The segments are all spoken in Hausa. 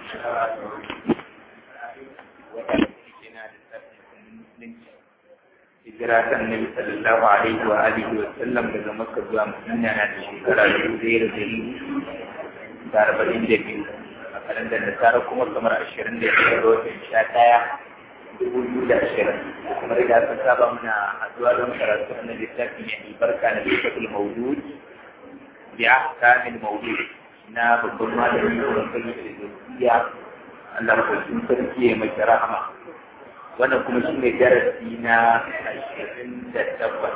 hijira ta annabi sallallahu alaihi wa alihi wa sallam daga makka zuwa madina na da shekara dubu ɗaya da dari da arba'in da biyu a kalandar da tara kuma kamar ashirin da biyar ga watan sha ɗaya dubu biyu da ashirin kuma da aka saba muna haɗuwa don karatu na littafi mai albarka na littafin maudud bi ahkamil maudud na babban malami da wakili da zuciya Allah ko sarki ya mai rahama wannan kuma shi ne darasi na ashirin da takwas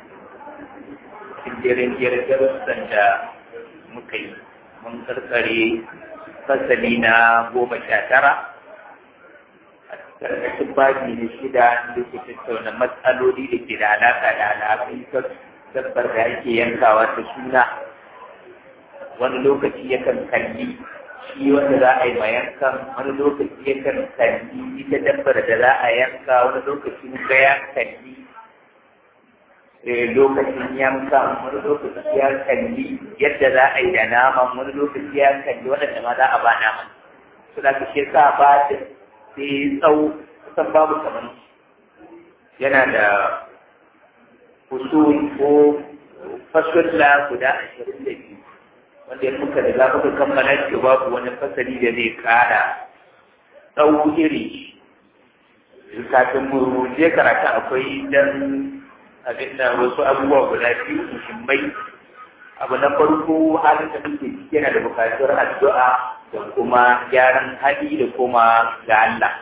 cikin jerin darussan da muka yi mun karkare fasali na goma sha tara a karkashin babi na shida da ke tattauna matsaloli da ke da alaƙa da alaƙin dabbar da ake yankawa ta suna wani lokaci yakan kalli shi wanda za a yi ma yankan wani lokaci yakan kalli ita dabbar da za a yanka wani lokaci ga ya kalli lokacin yankan wani lokaci ya kalli yadda za a yi da naman wani lokaci ya kalli waɗanda ma za a ba naman su da kashe sa ba da sai tsawo kusan babu kamar yana da usul ko fasulla guda ashirin da biyu wanda ya muka da za ka kammala shi babu wani fasali da zai kara tsawo iri kafin mu je karatu akwai dan abin da wasu abubuwa guda biyu muhimmai abu na farko halin da muke ciki yana da bukatar addu'a da kuma gyaran hali da kuma ga Allah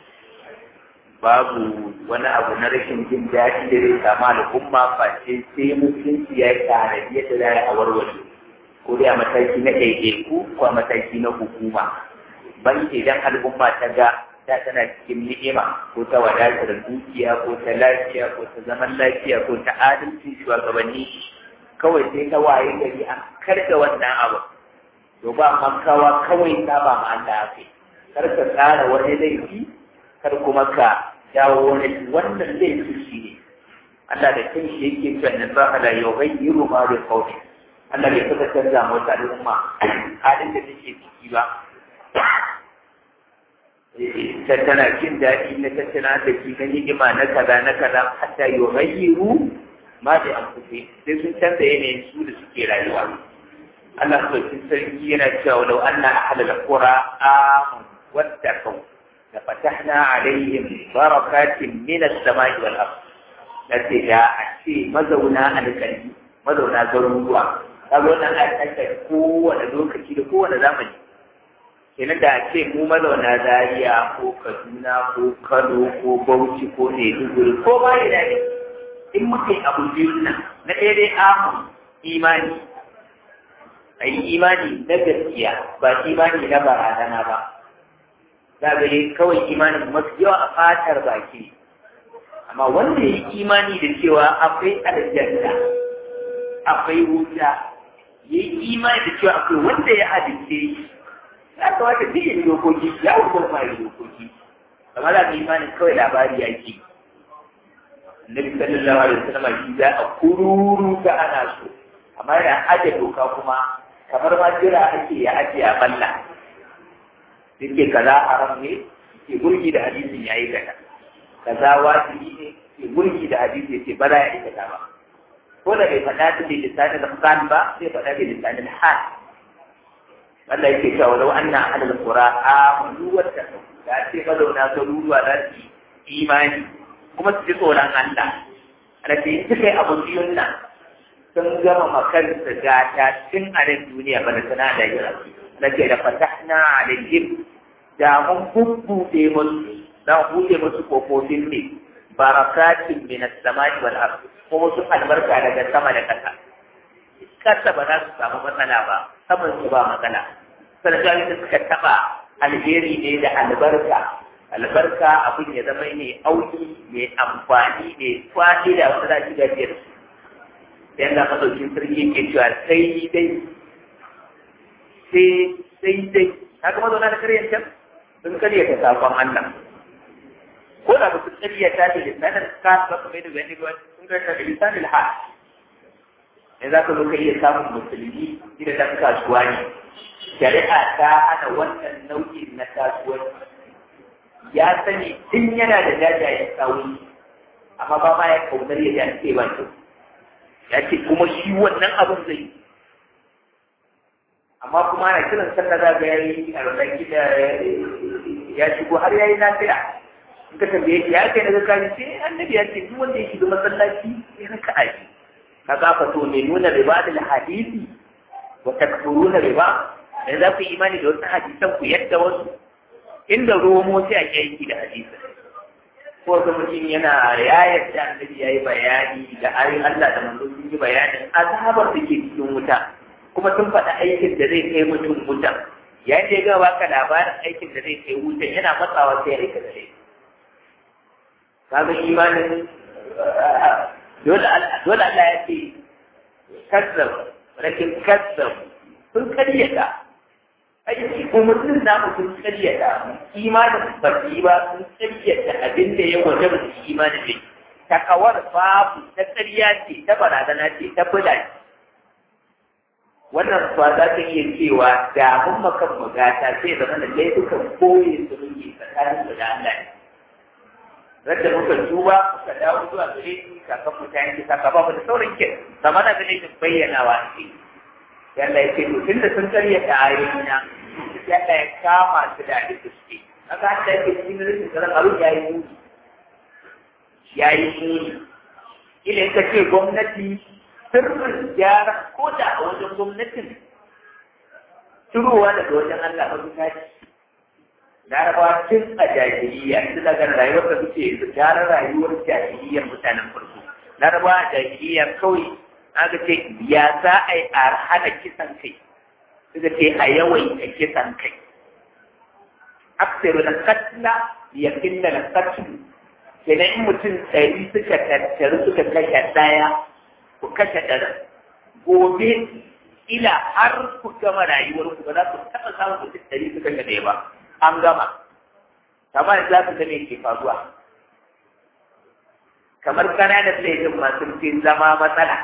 babu wani abu na rashin jin daɗi da zai samu al'umma face sai mutunci ya yi tanadi yadda za a warware ko dai a mataki na ɗaiɗaiku ko a mataki na hukuma ban idan al'umma ta ga ta tana cikin ni'ima ko ta wadatar dukiya ko ta lafiya ko ta zaman lafiya ko ta adalci shugabanni kawai sai ta waye gari an karga wannan abu to ba makawa kawai ta ba ma Allah kai kar ka tsara wani laifi kar kuma ka dawo wani wannan laifi shi ne Allah da kanshi yake cewa na ba la yughayyiru ma bi qawli Allah bai taɓa canza mu wata al'umma halin da take ciki ba. Tattana jin daɗi na tattana da ki na ni'ima na kaza na kaza hatta yi ghayyiru ma da an kufe sai sun canza yanayin su da suke rayuwa. Allah sauƙin sarki yana cewa lau anna ahlal qura amanu wattaqu la fatahna alaihim barakatin min as-sama'i wal ard. Nace da a ce mazauna alƙali mazauna garuruwa kaga wannan a tsaka kowane lokaci da kowane zamani kenan da ce mu mazauna Zaria ko Kaduna ko Kano ko Bauchi ko Maiduguri ko ba ya dade in muka yi abu biyun nan na ɗaya dai amu imani a yi imani na gaskiya ba imani na barazana ba za ga yi kawai imanin masu yawa a fatar baki amma wanda ya yi imani da cewa akwai aljanna akwai wuta ya yi imani da cewa akwai wanda ya hadice shi ya kamata duk yin dokoki ya wuce ma yi dokoki amma za ka imanin kawai labari ya ke Nabi sallallahu alaihi wasallam shi za a kururu ta ana so amma yana aje doka kuma kamar ma jira ake ya aje a balla yake kaza haram ne ke gurgi da hadisin yayi gata kaza wajibi ne ke gurgi da hadisi yake ba za ya aikata ba ko da bai faɗa ta da lisanin al ba sai faɗa da lisanin hal Allah yake cewa walau anna ahlul qura amanu wa taqaw da ce mazauna garuruwa za su imani kuma su ji tsoron Allah da ce su kai abu biyun nan sun gama makansa gata tun a nan duniya ba da sana da yara na ce da fatahna alaihim da mun bubbuɗe musu da buɗe musu kofofin ne barakatin min as-samai wal ardh ko wasu albarka daga sama da ƙasa. Ƙasa ba za su samu matsala ba, saman su ba matsala. Sarjani da suka taɓa alheri ne da albarka. Albarka abin ya zama ne auki mai amfani mai kwaɗi da wasu za shi gajiyar su. Sai da masaukin sarki ke cewa sai dai sai sai dai haka mazauna da karyar can sun karya ta sakon Allah. ko da mutum tsariya ta da lisanin ka ba ka mai da wani ruwan sun ga da lisanin ha ne za ka zo ka iya samun musulmi idan ta kasuwa ne shari'a ta hana wannan nau'in na kasuwanci ya sani tun yana da jajayen tsawon amma ba ma ya kaunar ya ja ce ba kyau ya ce kuma shi wannan abin zai yi amma kuma ana kiran sallah za ga yayi a wannan gida ya shigo har yayi nafila in ka tambaye shi ya kai daga kari sai annabi ya ce duk wanda ya shiga masallaci ya raka aji kaga fa to ne nuna riba da hadisi wa takfuruna riba dan za ku yi imani da wasu hadisan ku yadda wasu inda romo sai a yanki da hadisi ko ga mutum yana ya yadda annabi yayi bayani da ayoyin Allah da manzo sun yi bayanin azabar da ke cikin wuta kuma sun faɗi aikin da zai kai mutum wuta yayin da ya ga baka labarin aikin da zai kai wuta yana matsawa sai ya aika da shi kaga imanin dole Allah ya ce kazzab rakin kazzab sun karyata aiki umarnin namu sun karyata imanin baki ba sun karyata abin da ya waje da imanin ne takawar babu ta karya ce ta barazana ce ta bula ce wannan ba za ta iya cewa da mun makan magata sai zama da laifukan koyi su muke tsakanin da Allah ne radda muka duba muka dawo zuwa gare shi kakan mu ta yanke saka ba mu da sauran ke zama da gane shi bayyana wa ce yalla ya ce to tunda sun karya ta ayoyi na yalla ya kama su da abin da suke haka haka yake cikin rikin tsaron abin ya yi muni ya yi muni ila ka ce gwamnati sirrin gyara ko da a wajen gwamnatin turowa daga wajen Allah ba su tashi larabawa tun a jahiliya su daga rayuwar da suke yanzu gyara rayuwar jahiliyar mutanen farko larabawa a jahiliya kawai aka ce ya za a yi a hana kisan kai suka ce a yawaita kisan kai aksiru na katla ya kinna na katlu kenan in mutum ɗari suka tattaru suka kashe ɗaya ku kashe ɗari gobe ila har ku gama rayuwar ku ba za ku taɓa samun mutum ɗari suka kashe ɗaya ba an gama kamar za su ga me ke faruwa kamar ƙananan laifin masu fi zama matsala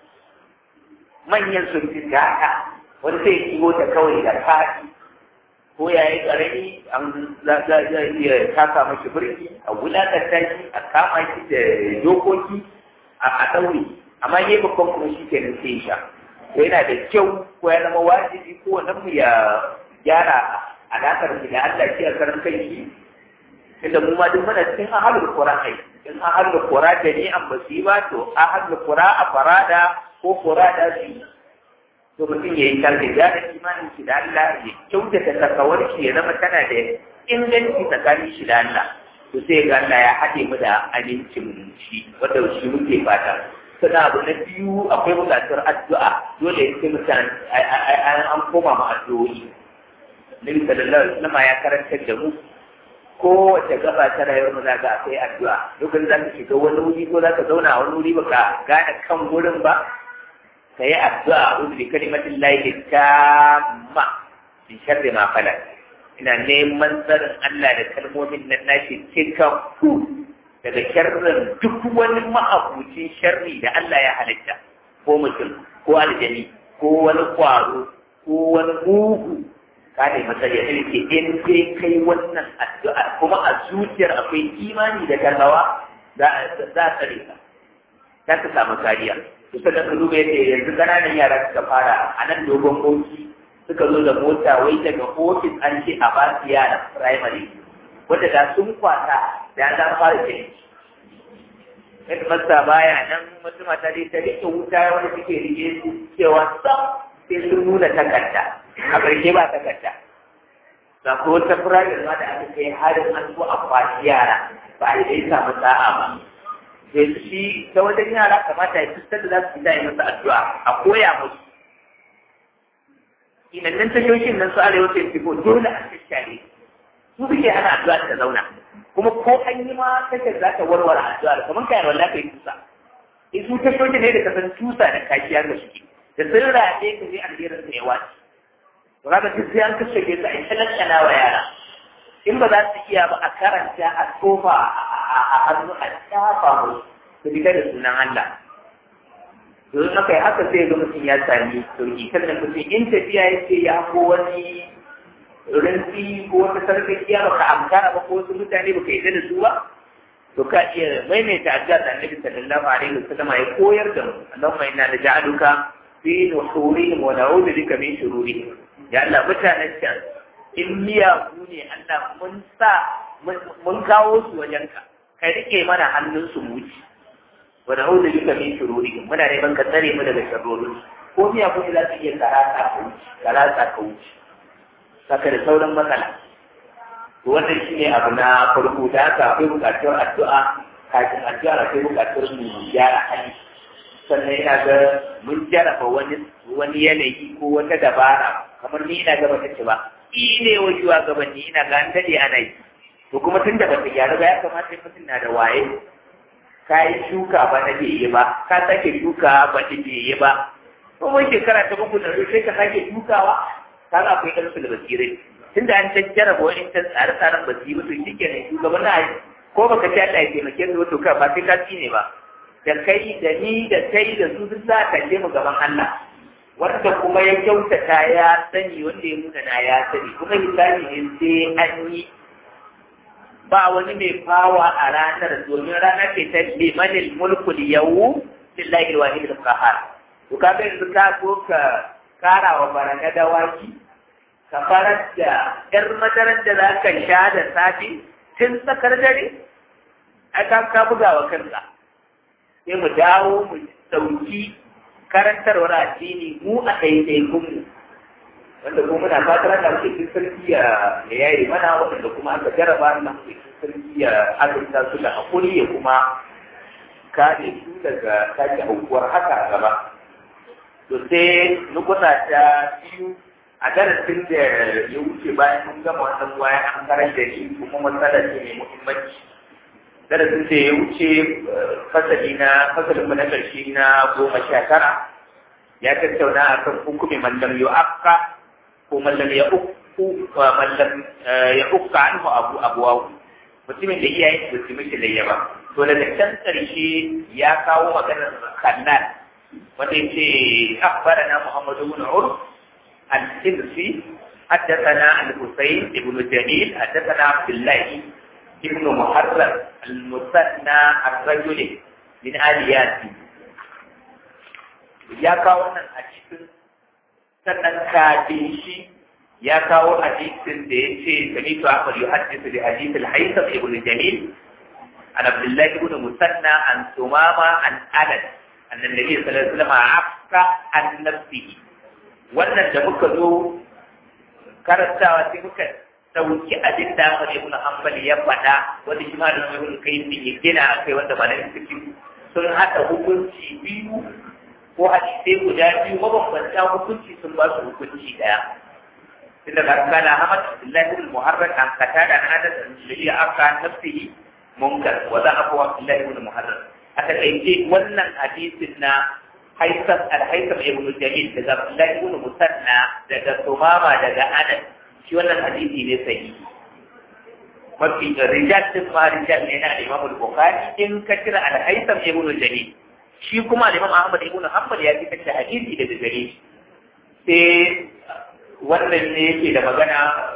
manyan sun fi haka wani sai kiwo ta kawai da fadi ko ya yi ƙarami an za a iya taka mashi birki a wulaƙanta shi a kama shi da dokoki a ɗaure amma yi babban kuma shi ke nan sai sha ko yana da kyau ko ya zama wajibi ko wannan mu ya gyara alaƙar mu da Allah shi a karan kai shi inda mu ma duk muna cikin ahalul qur'ani in ahalul qur'ani da ni an basu ba to ahalul qur'ani a farada ko farada su to mutum ya yi kalli ya da imanin shi da Allah ya kyautata takawar shi ya zama tana da inganci tsakanin shi da Allah to sai ga Allah ya haɗe mu da amincin shi wanda shi muke fata sannan abu na biyu akwai buƙatar addu'a dole sai mutan an koma mu addu'o'i Nabi sallallahu alaihi wasallam ya karantar da mu kowace gaba ta rayuwar mu zaka akwai addu'a lokacin za ka shiga wani wuri ko za ka zauna a wani wuri baka gane kan wurin ba ka yi addu'a uzu bi kalimatin lahi tamma in sharri ma falak ina neman tsarin Allah da kalmomin nan nashi cikakku daga sharrin duk wani ma'abucin sharri da Allah ya halitta ko mutum ko aljani ko wani kwaro ko wani mugu ka ne matsayi ya ce in sai kai wannan addu'a kuma a zuciyar akwai imani da gazawa za a tsare ka za ka samu kariya kusa da duba yadda yanzu ƙananan yara suka fara a nan dogon boki suka zo da mota wai daga ofis an ce a ba su yara primary wanda da sun kwata da za fara ce yadda masa baya nan wasu mata dai ta rike wuta wanda suke rike su cewa sam sai sun nuna takarda a ƙarshe ba takarda ga ko wata firayar ma da aka kai harin an zo a kwashi yara ba a yi samu sa'a ba da shi ta wajen yara kamata ya fuskar da za su fita yi masa addu'a a koya musu inannan tashoshin nan su arewa sai fiko dole a shashare su suke hana addu'a ta zauna kuma ko an yi ma tashar za ta warware addu'a kamar kayan wanda ka yi tusa in su tashoshin ne da kasan tusa da kakiya da suke da sun raɗe ka je alherin da ya wace to kaga duk sai an kashe su a yi talakana wa yara in ba za su iya ba a karanta a tofa a hannu a shafa musu su fita da sunan Allah. Domin aka yi haka sai ga mutum ya sami sauki sannan mutum in tafiya ya ce ya ko wani rinsi ko wata sarkakiya baka amkara ba ko wasu mutane baka yi da su ba to ka iya maimaita addu'a da Annabi sallallahu alaihi wasallam ya koyar da mu Allahumma inna naj'aluka fi nuhurihim wa na'udhu bika min shururihim ya Allah mutanen can in miyagu ne Allah mun sa mun kawo su wajenka ka rike mana hannun su muci wa na'udhu bika min shururihim muna neman ka tsare mu daga sharrorin ko miyagu ne za su iya karata ka wuce karata ka wuce saka da sauran matsala wannan shi ne abu na farko da haka akwai bukatar addu'a kafin addu'a akwai bukatar mu gyara hali sannan ina ga mun jarraba wani wani yanayi ko wata dabara kamar ni ina gaba tace ba ne wa shugabanni ina ga an dade ana yi to kuma tun da bata gyara ba ya kamata mutum na da waye ka yi shuka ba na bai yi ba ka sake shuka ba ta bai yi ba kuma shekara ta uku da sai ka sake shukawa kaga akwai ɗan da basirai tunda an jajjara ba wani ta tsare-tsaren ba su yi mutu shi kenan shugaban na ko baka ci Allah ya taimake su wato ka ba sai ka ci ne ba da kai da ni da kai da su duk za a kalle mu gaban Allah wanda kuma ya kyautata ya sani wanda ya nuna na ya sani kuma misali ne sai an yi ba wani mai fawa a ranar domin ranar ce ta limanil mulkul yau lillahi alwahid alqahar to kaga yanzu ka so ka kara wa baraka dawaki ka farar da ‘yar madarar da za ka sha da safe tun tsakar dare, a ka ka buga wa kanka. Sai mu dawo mu ɗauki karantarwar addini mu a ɗaiɗaikunmu. Wanda kuma muna fatar da muke cikin sarki ya yayi mana waɗanda kuma aka jaraba na muke cikin sarki ya azurta su da haƙuri ya kuma kare su daga sake aukuwar haka gaba. To sai nukuta ta biyu a darasin da ya wuce bayan mun gama wannan waya an karar da shi kuma matsala ce mai muhimmanci darasin da ya wuce fasali na fasalin mu na ƙarshe na goma sha tara ya tattauna a kan hukumi mallam ya akka ko mallam ya ukku mallam ya ukka anhu abu abuwawu mutumin da iyayen su su mishi layya ba to daga can ƙarshe ya kawo maganar khannan wanda ya ce akbarana muhammadu bin urf الحمصي حدثنا الحسين بن جميل حدثنا عبد الله بن محرر المثنى الرجل من آل ياسين ya kawo wannan hadisin sannan kafin shi ya kawo hadisin da ya ce sami to akwai yi hadisu da hadis al-haisam ibn jamil an abdullahi ibn musanna an sumama an anas annan nabi sallallahu alaihi wasallam afka an nafsihi wannan da muka zo karantawa sai muka dauki abin da aka ibn hanbal ya faɗa wanda shi ma da ibn kayyim ya gina akai wanda ba na cikin sun haɗa hukunci biyu ko hadisai guda biyu mabambanta hukunci sun ba su hukunci daya tun daga kana Ahmad Abdullahi ibn Muharrar an kata da hada da shari'a aka nafsihi munkar wa za a kowa Abdullahi ibn Muharrar aka kai wannan hadisin na Haisam al-Haisam ibn Jamil daga Abdullahi ibn Musanna daga Sumama daga Anas shi wannan hadisi ne sahihi mafi rijal din ma rijal ne na Imam al-Bukhari in ka kira al-Haisam ibn Jamil shi kuma Imam Ahmad ibn Hanbal ya fitar da hadisi daga gare shi sai wannan ne yake da magana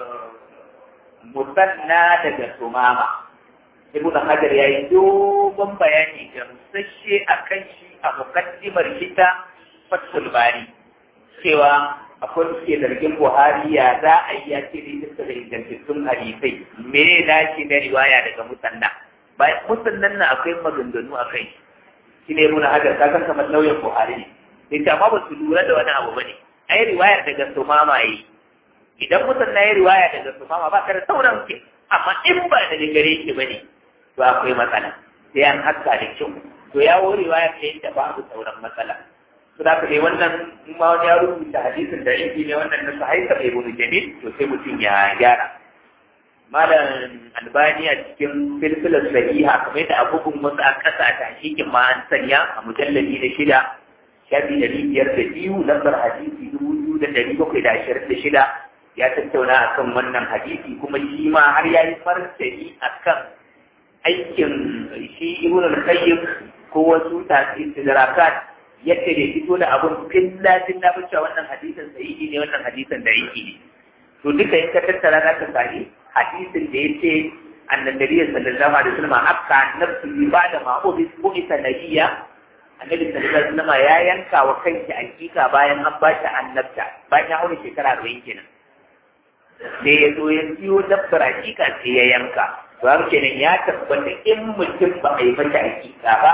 musanna daga Sumama Ibn Hajar ya yi dogon bayani gamsashe a kan shi a mukaddimar kita Fathul Bari cewa akwai suke zargin Buhari ya za a yi ya ce da da ingantattun hadisai mene na shi na riwaya daga musanna bayan musannan na akwai maganganu a kai shi ne muna hajar ka san kamar lauyan Buhari ne sai amma ba su lura da wani abu bane ai riwayar daga Sumama yi idan mutum na yi riwaya daga Sumama ba ka da sauran ke amma in ba daga gare shi bane to akwai matsala sai an haska da kyau to ya wo riwaya ta yadda babu sauran matsala to da ka dai wannan in ma wani ya rubuta hadisin da yake ne wannan na sahaita mai bunu jamil to sai mutum ya gyara malam albani a cikin filfilar sahiha kamar yadda abubuwan wasu a ƙasa a tahqiqin ma an sanya a mujalladi na shida shafi ɗari biyar da biyu lambar hadisi dubu biyu da ɗari bakwai da ashirin da shida ya tattauna a kan wannan hadisi kuma shi ma har ya yi martani a kan aikin shi ibn al-qayyim ko wasu tasirat yadda da fito da abun filla filla cewa wannan hadisin sahihi ne wannan hadisin da yake ne to duka in ka tattara za ka sami hadisin da ya ce annan nabi sallallahu alaihi wasallam akka nafsi ba da ma'ubi ko ita nabiya annabi sallallahu alaihi wasallam ya yanka wa kanki hakika bayan an ba shi annabta bayan ya aure shekara 40 kenan sai ya zo ya siyo dabbar hakika sai ya yanka to har kenan ya tabbata in mutum ba a yi mata hakika ba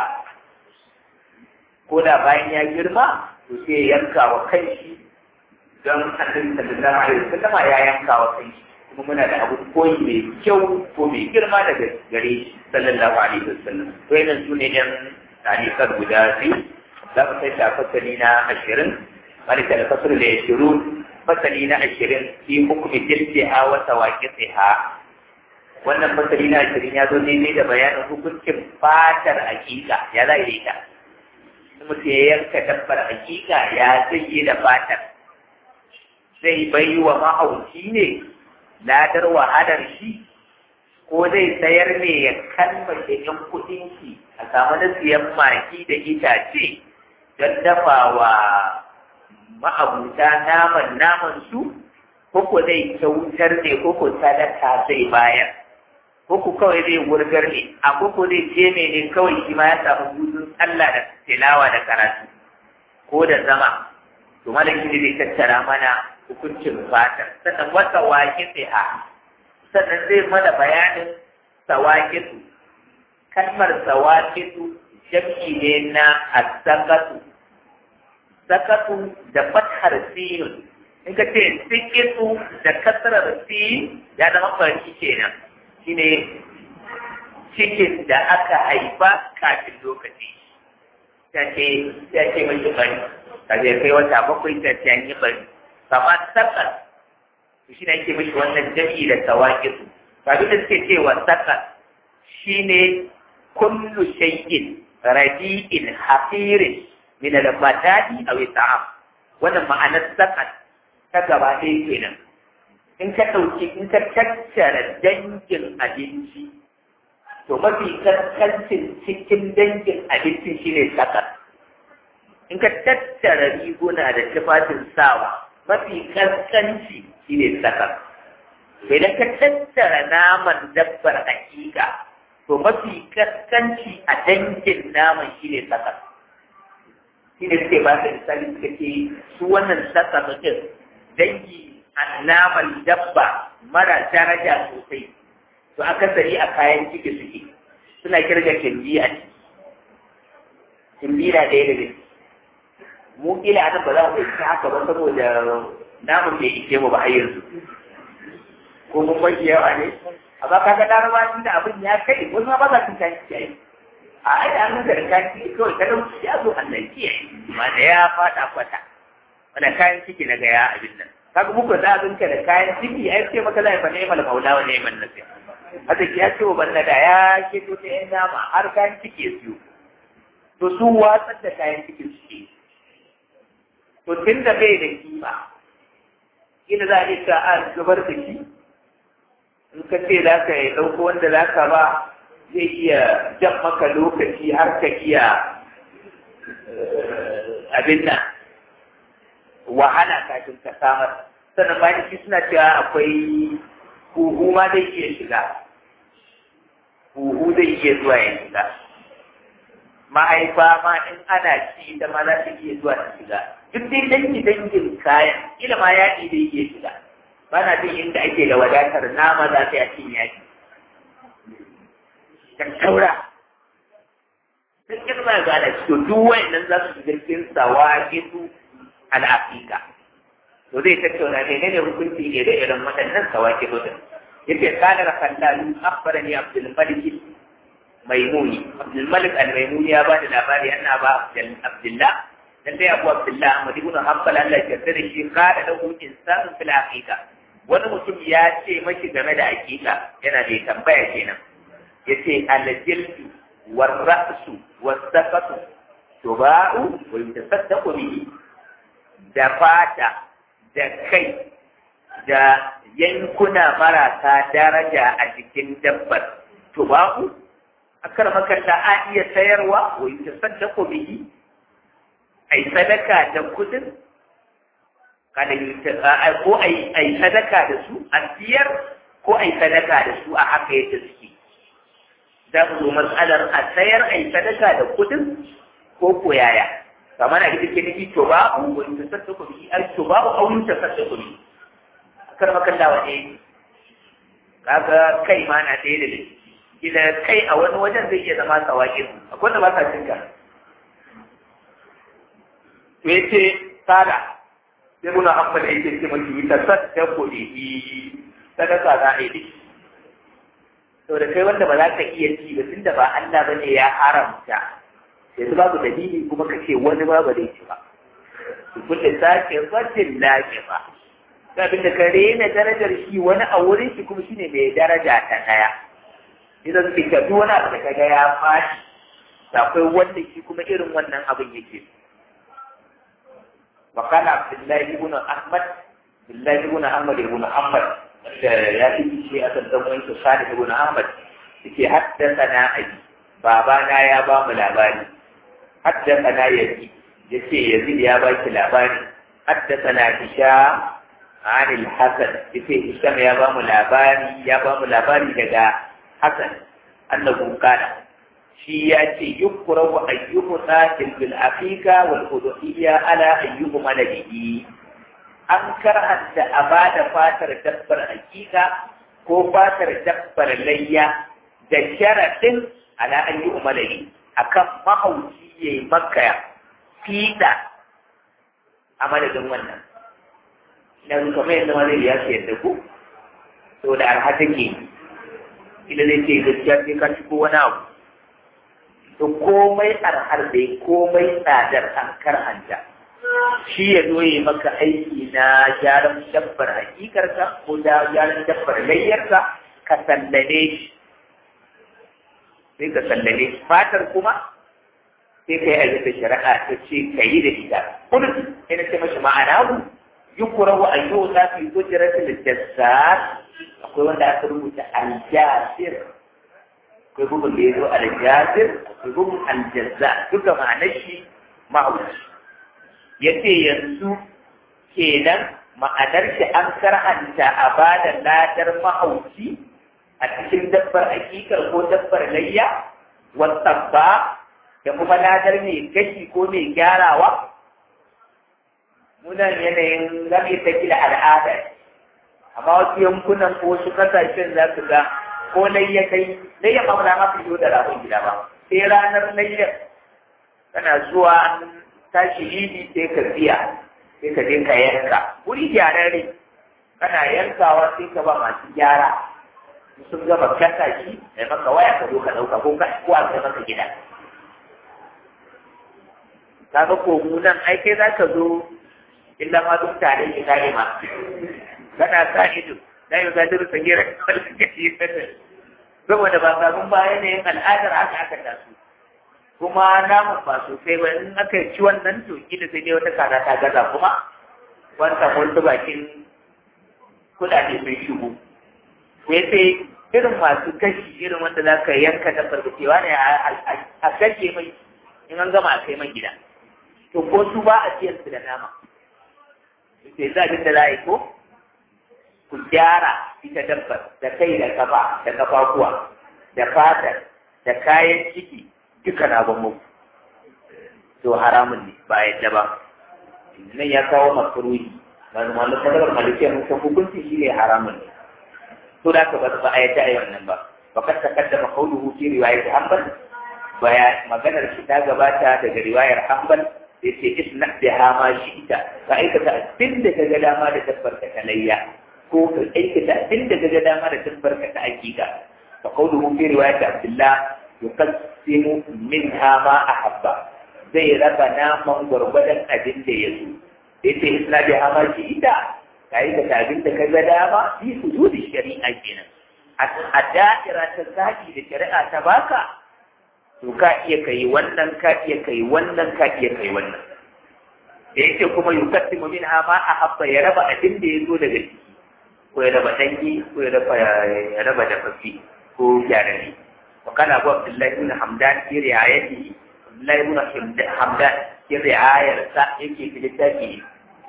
ko da bayan ya girma to sai ya yanka wa kanshi don annabi sallallahu alaihi wasallam ya yanka wa kanshi kuma muna da abu koyi mai kyau ko mai girma daga gare shi sallallahu alaihi wasallam to yana su ne yan tarikar guda biyu za mu sai fasali na ashirin wani da fasali da ashirin fasali na ashirin fi hukumi jirgiha wa tawaqiha wannan fasali na ashirin ya zo daidai da bayanin hukuncin fatar hakika ya za yi ta mutum ya yanka dabbar hakika ya zai yi da fatar zai bai wa mahauci ne ladar wahalar shi ko zai sayar ne ya kalmace yan kuɗin shi a samu na siyan maki da itace don dafa wa ma'abuta naman naman su ko zai kyautar ne ko sadaka zai bayar ko kawai zai wurgar ne a ko zai je ne kawai shi ma ya samu hutun Allah da tilawa da karatu ko da zama to malaki ne zai tattara mana hukuncin fatar sannan wata waƙi tsiha sannan zai mana bayanin sawaƙitu kalmar sawaƙitu jam'i ne na asakatu sakatu da fathar sinin in ka ce sikitu da kasarar sin ya zama farki kenan shine cikin da aka haifa kafin lokaci ta ce ta ce mai bari ka zai kai wata bakwai ta ce an yi bari kama sakar shi ne ake mishi wannan jami'i da tawakisu kafin da suke cewa sakar shine kullu shay'in radi'in hafirin min al-matadi aw ta'am wannan ma'anar sakar ta gaba ɗaya kenan in ka ɗauki in ka tattara dangin abinci to mafi kaskancin cikin dangin abincin shine sakar in ka tattara riguna da tufafin sawa mafi kaskanci shi ne sakar. Idan ka tattara naman dabbar hakika, to mafi kaskanci a dangin naman shi ne sakar. Shi ne suke ba da misali suka ce su wannan sakar mutum dangi a naman dabba mara daraja sosai. To akasari a kayan ciki suke suna kirga kimbi a ciki. Kimbi na ɗaya daga ciki. mu kila anan ba za mu yi haka ba saboda namun bai ishe mu ba har yanzu ko mun bai yawa ne amma kaga laraba inda abin ya kai wasu ma ba za su kan kiyaye a ai da an ga da kayan ciki kawai ka dauki ya zo Allah kiyaye ma da ya fada kwata wanda kayan ciki na ga ya abin nan kaga muku da abin ka da kayan ciki ai ce maka zai fa ne mal maula wa ne man nasiya haka ya ce wa banna da ya ke to ta yan nama har kayan ciki ya siyo to su watsar da kayan cikin suke to tun da bai da kima ina za a yi ka a zubar da shi in ka ce za ka yi ɗauko wanda za ka ba zai iya jan maka lokaci har ka iya abin nan wahala kafin ka samar sannan bayan shi suna cewa akwai huhu ma zai iya shiga huhu zai iya zuwa ya shiga mahaifa ma in ana ci ita ma za ta iya zuwa ta shiga duk dai dangi dangin kayan kila ma yaƙi zai iya shiga ba na jin inda ake da wadatar nama za ta yi yaƙi kan taura sun kirma ga da to duk wayannan za su shiga cikin sawaqitu al-aqiqa to zai tattauna ne ne hukunci ne da irin waɗannan sawaqitu din yace kana rakallahu akhbarani abdul malik maimuni abdul malik al-maimuni ya bada labari anna ba abdullah dan dai abu abdullah ahmad ibn hanbal Allah ya yarda da shi kada da hukuncin sanin fil aqiqa wani mutum ya ce mashi game da aqiqa yana da tambaya kenan yace al-jildu war ra'su was safatu tuba'u wa yutasaddaqu bihi da fata da kai da yankuna marasa daraja a jikin dabbar tuba'u akar makalla a iya sayarwa wa yutasaddaqu bihi ai sadaka da kudin kada ko ai ai sadaka da su a siyar ko ai sadaka da su a haka yadda suke za mu zo matsalar a sayar ai sadaka da kudin ko ko yaya kamar a ita ke nufi to babu wani ta sassa kuɗi ai to babu aunin ta sassa kuɗi kar makalla wane kaga kai ma na ɗaya da idan kai a wani wajen zai iya zama sawaƙin akwai da ba sa cinka to yace sada sai muna amfani da yake ce maki ta sassa kuɗi sadaka za a yi to da kai wanda ba za ka iya ci ba tunda ba Allah bane ya haramta yanzu babu dalili kuma ka ce wani ba ba zai ci ba su kulle sake fatin lafi ba abin da ka rena darajar shi wani a wurin shi kuma shine mai daraja ta daya idan su ka duk wani abu da ka ga ya fashi akwai wanda shi kuma irin wannan abin yake وقال عبد الله بن احمد عبد الله بن احمد بن احمد ya fi shi a sandan wani sani ibn ahmad yake haddasa abi babana ya ba mu labari haddasa yazi yace yazid ya ba ki labari haddasa na hisham an al-hasan yace hisham ya ba mu labari ya ba mu labari daga hasan annahu kana shi ya ce yukrahu ayyuhu sa'il bil aqiqa wal udhiyya ala ayyuhu maladihi an karhanta a ba da fatar dabbar hakika ko fatar dabbar layya da sharaɗin ala an yi umarari a kan mahauci ya yi maka fiɗa a madadin wannan na kamar yadda ma zai ya ce yadda ku to da arha take ila zai ce gaskiya sai ka ci ko wani abu to komai arhar dai komai tsadar an karhanta shi ya zo yi maka aiki na gyaran dabbar hakikarka ko da gyaran dabbar layyarka ka sallane shi sai ka sallane shi fatar kuma sai ka yi abin da shari'a ta ce ka yi da ita kullum sai na ce mashi ma'ana ku yi kura wa ayyo za su yi gujiratul jassar akwai wanda aka rubuta aljasir akwai bugun da ya zo aljasir akwai bugun aljazza duka ma'anar shi ma'auci ya ce yanzu kenan ma'anar shi an karhanta a ba da ladar mahauci a cikin dabbar hakikar ko dabbar layya wata ba da kuma ladar mai gashi ko mai gyarawa munan yanayin zame ta gida al'ada amma wasu yankunan ko wasu kasashen za su ga ko layya kai layya ba mu da ma fito da rabon gida ba sai ranar layyar tana zuwa tashi idi sai ka biya sai ka je ka yanka wuri gyararre kana yankawa sai ka ba masu gyara sun gama kasa shi da maka waya ka zo ka ɗauka ko ka ko a kai maka gida kaga ko mu nan ai kai za ka zo illa ma duk tare ki kare ma kana sa ido da yau ga duk sangira wanda kake yi saboda ba sabon ba yanayin al'adar haka aka taso kuma namun ba sosai ba in aka ci wannan to kila sai dai wata kaza ta gaza kuma wanda wata bakin kudade sun shigo sai sai irin masu kashi irin wanda za ka yanka da farfashewa ne a kashe mai in an gama a kai man gida to ko su ba a ciyar su da nama sai za abin da za a yi ko ku gyara ita dabbar da kai da kafa da kafafuwa da fatar da kayan ciki duka na ban muku to haramun ne ba yadda ba nan ya kawo makaruhi malamin sadarar malikiya mun san hukunci shi ne haramun ne to da ka ba ba a yadda a wannan ba ba ka takaddama qawluhu fi riwayat hanbal baya maganar shi ta gabata daga riwayar hanbal da ce isna biha ma shi'ta ka aikata abin da ka ga dama da tabbar ka talayya ko ka aikata abin da ka ga dama da tabbar ka ta hakika fa qawluhu fi riwayat abdullah yuqassimu minha ma ahabba zai raba naman gwargwadon abin da ya so sai ce isna biha ma shi'ta ka aikata abin da ka ga dama fi hududi shari'a kenan a da'ira ta zaki da shari'a ta baka to ka iya kai wannan ka iya kai wannan ka iya kai wannan da yake kuma yukattimu min ha ma a habba ya raba abin da ya zo daga ciki ko ya raba dangi ko ya raba ya raba da fafi ko gyarari wa kana abu abdullahi ibn hamdan fi riayati abdullahi ibn hamdan fi riayar sa yake fi littafi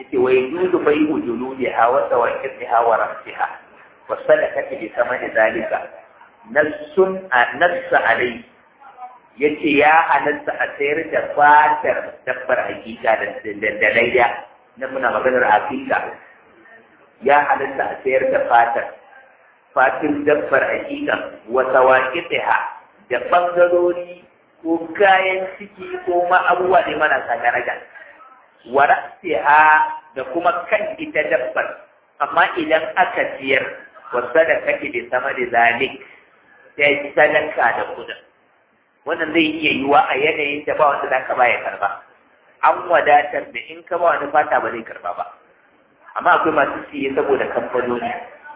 yace wa yajuzu bai'u juludiha wa sawaqiha wa rasiha wa sadaqati bi samani zalika nassun nassa alai yace ya halatta a sayar da fatar dabbar hakika da layya na muna maganar hakika ya halatta a sayar da fatar fatin dabbar hakika wa sawaqiha da bangarori ko kayan ciki ko ma abubuwa ne marasa daraja wa rasiha da kuma kan ita dabbar amma idan aka siyar wa sadaka da sama da zalik sai sadaka da kudin wannan zai iya yiwa a yanayin da ba wanda za ka ba ya karba an wadatar da in ka ba wani fata ba zai karba ba amma akwai masu siye saboda kamfanoni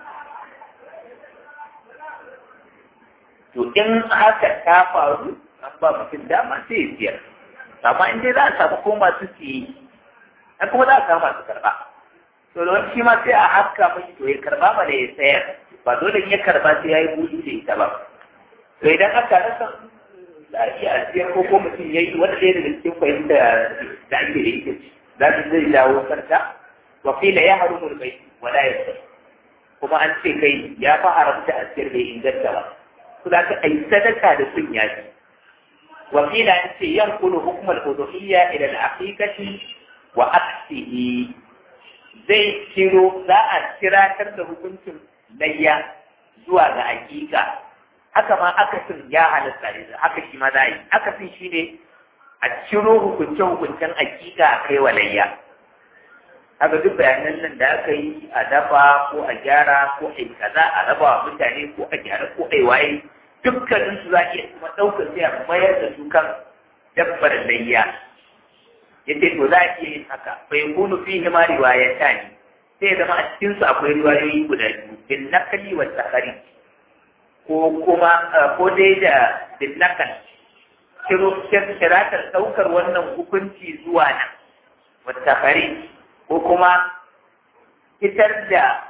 to in haka ta faru an ba mutum dama sai ya siyar amma in dai za a samu ko masu siye an kuma za a samu masu karba to da wani shi ma sai a haska mashi to ya karba ba da ya sayar ba dole in ya karba sai ya yi buɗi da ita ba to idan aka rasa za a iya asiyar ko ko mutum ya yi wanda ɗaya daga cikin fahimta da ake da ita za su zai dawo sarta wa kila ya haru mulkai wala ya sai kuma an ce kai ya fa haramta asiyar bai inganta ba su za ka ai sadaka da sun yaji wa kila an ce yan kulu hukumar uduhiyya ila al-aqiqati wa aksihi zai kiro za a kiratar da hukuncin layya zuwa ga aƙiƙa haka ma akasin ya halatta ne haka shi ma za a yi akasin shi ne a ciro hukunce-hukuncen aƙiƙa a kai wa layya haka duk bayanan nan da aka yi a dafa ko a gyara ko a yi kaza a raba wa mutane ko a gyara ko a yi waye dukkanin su za a iya kuma ɗaukar sai a mayar da su kan dabbar layya yace to za a iya yin haka bai kunu fi hima riwayata ne sai zama a cikin su akwai riwayoyi guda biyu bin nakali wa tsakari ko kuma ko dai da bin nakal kiratar ɗaukar wannan hukunci zuwa nan wa tsakari ko kuma fitar da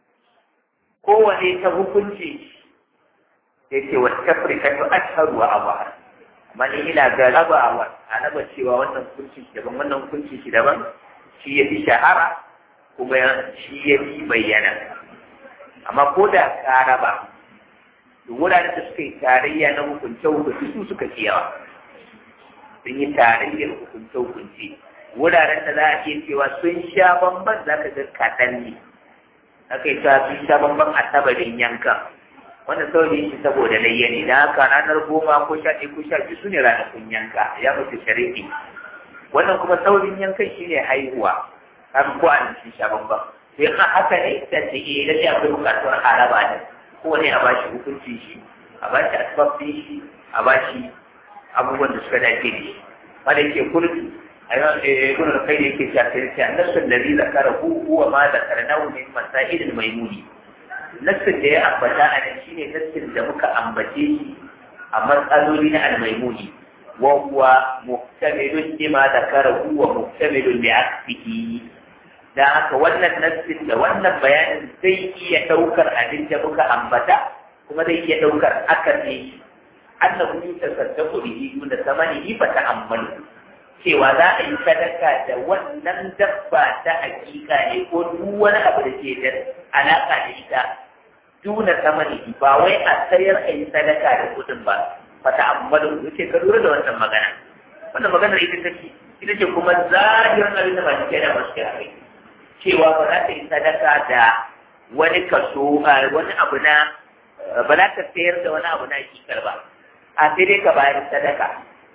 kowane ta hukunci yake wa tafrika to ashharu wa abahar amma ni ina ga rabawa a raba cewa wannan hukunci daban wannan hukunci shi daban shi ya fi shahara kuma shi ya fi bayyana amma ko da ka raba wuraren da suka yi tarayya na hukunce hukunci su suka fi yawa sun yi tarayyar hukunce hukunci wuraren da za a iya cewa sun sha bamban za ka ga kaɗan ne aka yi cewa sun sha bamban a tabarin yankan wannan sauri shi saboda layya ne da haka ranar goma ko sha ɗaya ko sha biyu su ne ranakun yanka ya mutu shari'i wannan kuma saurin yankan shi ne haihuwa har ko an ci sha bambam sai in haka ne da ce eh lalle akwai bukatuwar haraba ne ko ne a bashi hukunci shi a bashi asbabin shi a bashi abubuwan da suka dace da shi wanda yake kurki a yau ibn al-qayyim yake cewa sai sai annasu allazi zakarahu huwa ma zakarnahu min masail maimuni nassin da ya ambata a nan shine nassin da muka ambace shi a matsaloli na almaimuni wa huwa muhtamilun lima zakarahu wa muhtamilun li aksihi da haka wannan nassin da wannan bayanin zai iya daukar abin da muka ambata kuma zai iya daukar akasi annahu yutasaddaqu bihi duna samanihi fa ta'ammalu cewa za a yi sadaka da wannan dabba ta hakika ne ko duk wani abu da ke da alaka da ita duna samani ba wai a sayar a yi sadaka da kudin ba fata ammalu yace ka lura da wannan magana wannan maganar ita take ita ce kuma zahirin abin da ba shi da masu kai cewa ba za ta yi sadaka da wani kaso wani abu na ba za ta sayar da wani abu na hakikar ba a sai dai ka bayar sadaka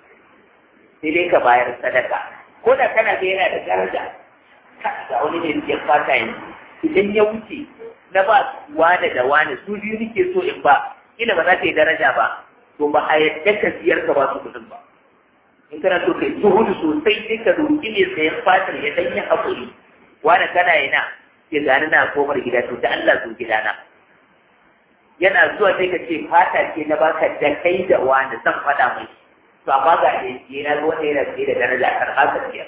sai dai ka bayar sadaka ko da kana ga yana da daraja ga wani ne ya fata yanzu idan ya wuce na ba wane da wane su biyu nake so in ba ina ba za ta yi daraja ba to ba a yadda ka siyar ka ba su kudin ba in kana so kai zuhudu sosai sai ka roƙi ne sayan fatar ya dan yi haƙuri wane kana yana ya gani na komar gida to da Allah zo gidana yana zuwa sai ka ce fata ce na baka da kai da wani zan faɗa mai to amma ga ne yana wanda yana ce da daraja kan haka siyar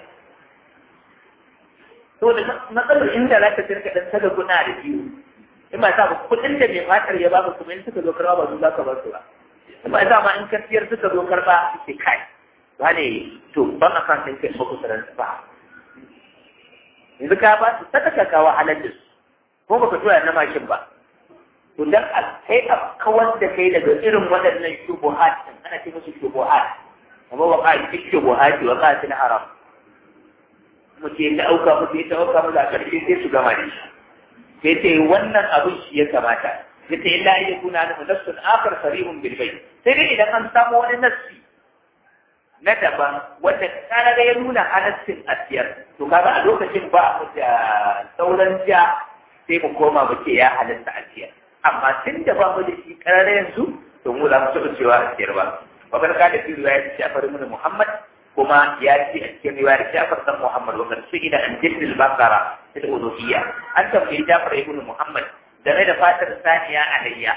to da matsalar inda za ka tsirka dan saka guna da biyu in ba sa ba kudin da mai fatar ya baka kuma in suka zo karba ba su za ka bar su ba in ba sa ma in ka siyar suka zo karba sai kai ba ne to ban akan sun kai ba ku sanar ba yanzu ka ba su sadaka ka wahalar da su ko baka tura na mashin ba to dan a kai a kawar da kai daga irin waɗannan shubuhat ana ce musu shubuhat amma wa ka ci shubuhat wa ka ci haram mutum ya auka mutum ya auka mutum a ƙarshe sai su gama da shi sai ce wannan abin shi ya kamata ya ce illa ya kuna na nafsun akar sarihun bil bai sai dai idan an samu wani nassi na daban wanda kana da ya nuna halassin asiyar to kaga a lokacin ba mu da sauran ja sai mu koma mu ce ya halasta asiyar amma tun da ba mu da shi karare yanzu to mu za mu taɓa cewa asiyar ba babbar ka da fi riwaya ta Ja'far ibn Muhammad kuma ya ce a cikin riwayar Ja'far dan Muhammad wa kan su'ila an jiddil bakara fil uluhiyya an tambayi Ja'far ibn Muhammad game da fatar saniya alayya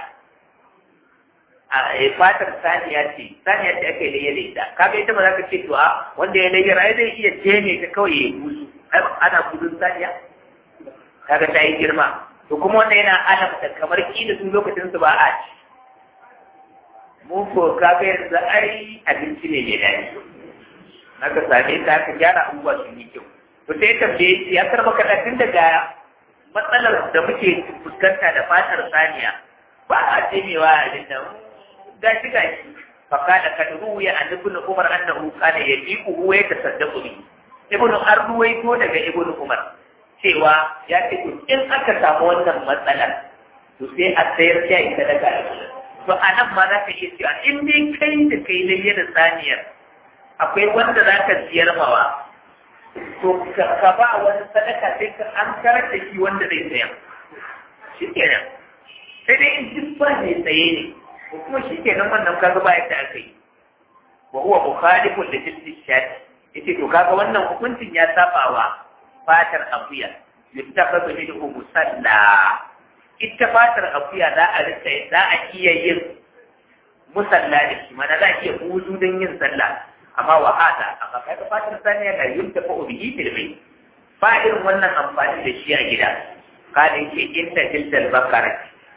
a fatar saniya ce saniya ce ake laye da ita kaga ita ba za ka ce to a wanda ya laye ai zai iya jeme ta kawai ya busu ana gudun saniya kaga ta yi girma to kuma wannan yana alamta kamar kila sun lokacin su ba a ci mu ko kaga yanzu ai abinci ne mai daɗi aka same ta aka gyara abubuwa sun yi kyau to sai tambaye ya karba kaɗa tun daga matsalar da muke fuskanta da fatar saniya ba a jemewa a jinda gashi gashi fakada kad ruwiya an ibn umar annahu kana yajibu huwa yatasaddaqu bi ibn arruwai ko daga ibn umar cewa ya ce in aka samu wannan matsalar to sai a sayar da ita daga to anan ma za ka iya cewa in dai kai da kai layyana saniyar akwai wanda za ka siyar mawa to ka ba wani sadaka sai ka an karar da shi wanda zai saya shi kenan sai dai in duk ba mai tsaye ne ko kuma shi kenan wannan kaga ba yadda aka yi wa huwa mukhalifun da jinsi shati yace to kaga wannan hukuncin ya saba wa fatar akuya yuttakhadhu minhu musalla ita fatar akuya za a rika za a iya yin musalla da shi mana za a iya hudu don yin sallah amma wa hada amma kai ka fatar saniya da yin tafa bihi fil bayt ba irin wannan amfani da shi a gida kada yake inda jildal bakara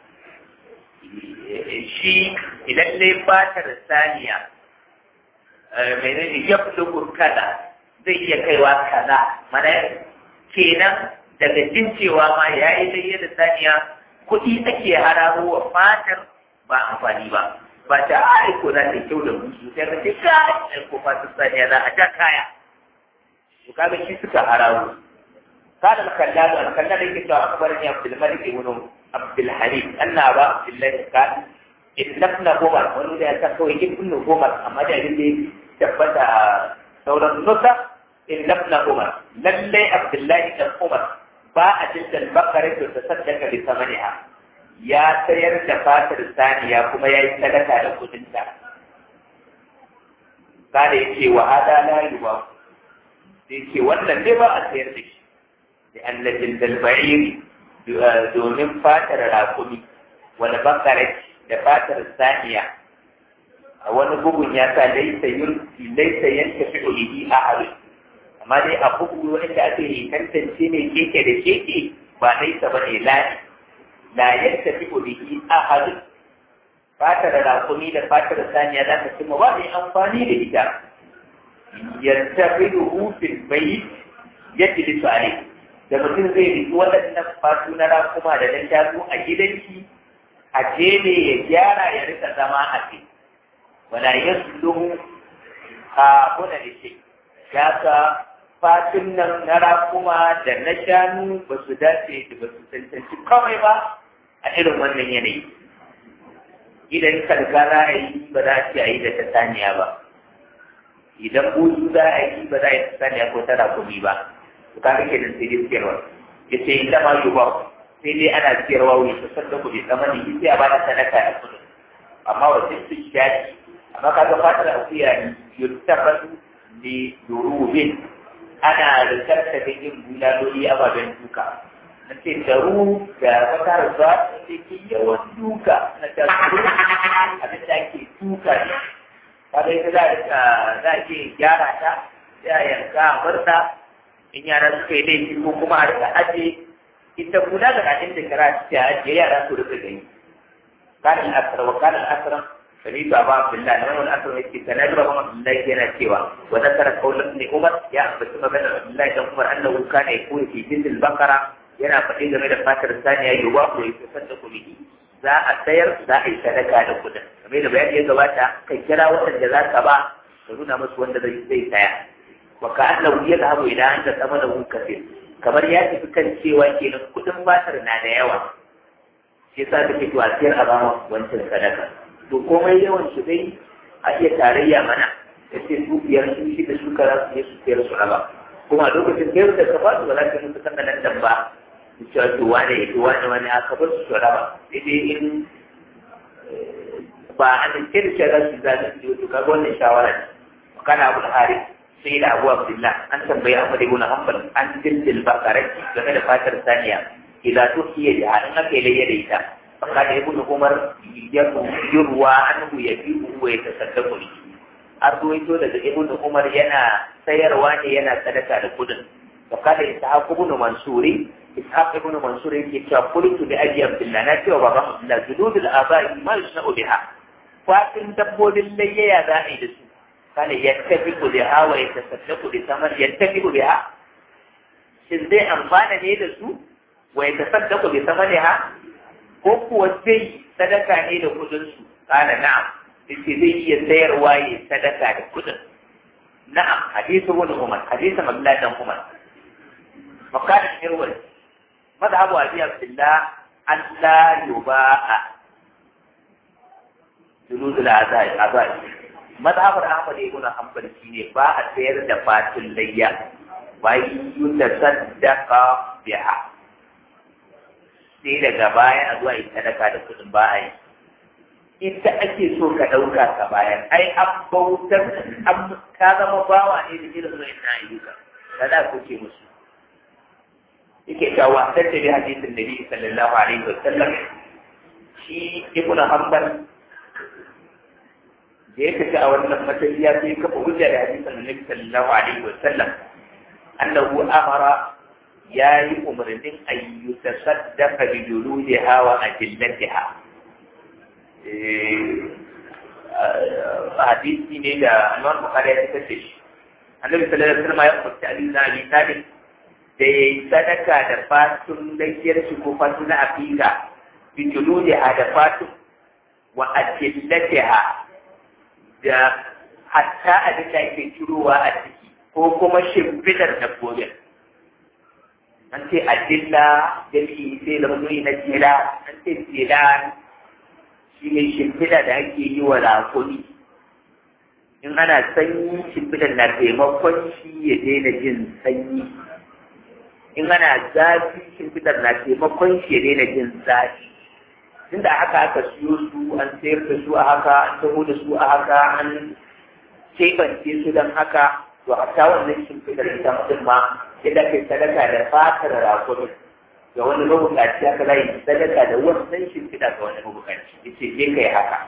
shi idan dai fatar saniya menene ya fi kaza zai iya kaiwa kaza mana kenan daga jin cewa ma ya yi dai da saniya kuɗi ake hararo wa fatar ba amfani ba ba ta aiko za ta kyau da musu sai ka ce ka aiko fatar saniya za a ja kaya to kaga shi suka hararo kada al-kallal al-kallal yake cewa akbarani Abdul Malik ibn Abdul Halim anna ba Abdullah kan ibn Umar wani da ya ta kawai ibn Umar amma da abin da ya tabbata sauran nusa ibn Umar lalle Abdullah ibn Umar ba a jinda bakare to ta saddaka bi samaniha ya sayar da fatar saniya kuma ya yi sadaka da kudinta kada yake wa hada la yuba sai ce wannan dai ba a sayar da shi لأن جلد البعير domin fatar rakumi wani bakarai da fatar saniya a wani bugun ya sa laisa yanka fi ulihi a harin amma dai a bugu wanda ake yi tantance ne keke da keke ba laisa ba ne lani la yanka fi ulihi a harin fatar rakumi da fatar saniya za ka cimma ba mai amfani da ita yantafi rufin bai yadda lisu a da mutum zai riki waɗannan fatu na rakuma da na shanu a gidanki a jebe ya gyara ya rika zama a ce wala ya sulhu a kuna da shi ya ka fatun nan na rakuma da na shanu ba su dace da ba su cancanci kawai ba a irin wannan yanayi idan kalka za a yi ba za a ce a yi da ta saniya ba idan buzu za a yi ba za a yi ta saniya ko ta rakumi ba kaga kenan sai dai siyarwa ya ce inda ma yi ba sai dai ana siyarwa wuri ta sanda ku bai zama ne sai a ba da sadaka da kudin amma wa sai su shafi amma kaga fatar akuya yuttafasu li durubin ana rikarta da yin bulaloli ababen duka na ce taru da fatar zuwa ta ce ke yawan duka na ta abin da ake duka ne kaga ita za a ke gyara ta sai a yanka a barta in yara suka yi laifi ko kuma a rika aje ita kula da kafin da kara ta ajiye yara su rika gani kanin asar wa kanin asar Sani ba ba Abdullahi nan wani asar yake kana da ba Abdullahi yana cewa wa zakara qaulan ne Umar ya ambaci maganar Abdullahi dan Umar annahu kana yakunu fi jildil bakara yana faɗi game da fatar saniya yuwa ko yake sadda bihi za a sayar za a yi sadaka da kudin kamar da bayani ya gabata kai kira waɗanda za ka ba ka nuna musu wanda zai zai saya wa ka annahu yadhabu ila anta thamanahu kathir kamar ya tafi kan cewa kenan kudin fatar na da yawa shi yasa kake to a siyar a bawa wancan sadaka to komai yawan su dai a iya tarayya mana da ce su biyar su shi da su kara su je su siyar su raba kuma a lokacin sayar da ka ba su ba za ka musu kan nan ba cewa to wane ya to wane wane aka bar su raba sai dai in ba a da ke da shara su za su yi to kaga wannan shawara ne kana abu da hari sai da abu abdullah an tambayi ahmad ibn hanbal an dindil bakarati game da fatar saniya idan to kiyaye da an aka yi da ita fakada ibn umar yurwa anhu yabi'u wa yatasaddaqu an ruwaito daga ibn umar yana sayarwa ne yana sadaka da kudin fakada ishaq ibn mansuri ishaq ibn mansur yake cewa qultu bi abi abdullah na cewa baban abdullah jududul abai ma yusna'u biha fatin dabbobin layyaya za a yi da su kana yattafiqu biha wa yatasaddaqu bi samar yattafiqu biha shin zai amfana ne da su wa yatasaddaqu bi samariha ko kuwa zai sadaka ne da kudin su kana na'am yace zai iya sayarwa ya sadaka da kudin na'am hadithu ibn umar hadithu abdullah dan umar فقال الحرول مذهب أبي عبد الله أن لا يباع جلود الأعداء الأعداء مذهب أحمد بن حنبل شيء باع سير دفات الليا ويتصدق بها sai daga baya a zuwa yi sadaka da kudin ba a yi ita ake so ka ɗauka ka bayan ai an bautar an ka zama bawa ne da irin wa'in na ayyuka da za ku ce musu yake cewa sai da hadisin Nabi sallallahu alaihi wa sallam shi ibnu Hanbal da ya tafi a wannan matsayi ya sai kafa hujja da hadisin Nabi sallallahu alaihi wa sallam annahu amara ya yi umarnin ayyu tasaddaqa bi juludiha wa ajillatiha hadisi ne da Imam Bukhari ya tafi shi annabi sallallahu alaihi wa sallam ya umarci Ali bin Abi Talib da ya yi sadaka da fatun layyar shi ko fatun na afika bitulu da da fatun wa ajillatiha da hatta abin da ake cirowa a ciki ko kuma shimfidar dabbobin an ce ajilla jami'i sai da mutum na jela an ce jela shi ne shimfida da ake yi wa rakuni in ana sanyi shimfidar na taimakon shi ya daina jin sanyi in ana zafi shimfidar na taimakon shi ya daina jin zafi tunda haka aka siyo su an sayar da su a haka an taho da su a haka an keɓance su don haka to a ta wannan shimfidar ita mutum ma yadda kai sadaka da fatar rakumi ga wani mabukaci haka za yi sadaka da wannan shimfida ga wani mabukaci yace je kai haka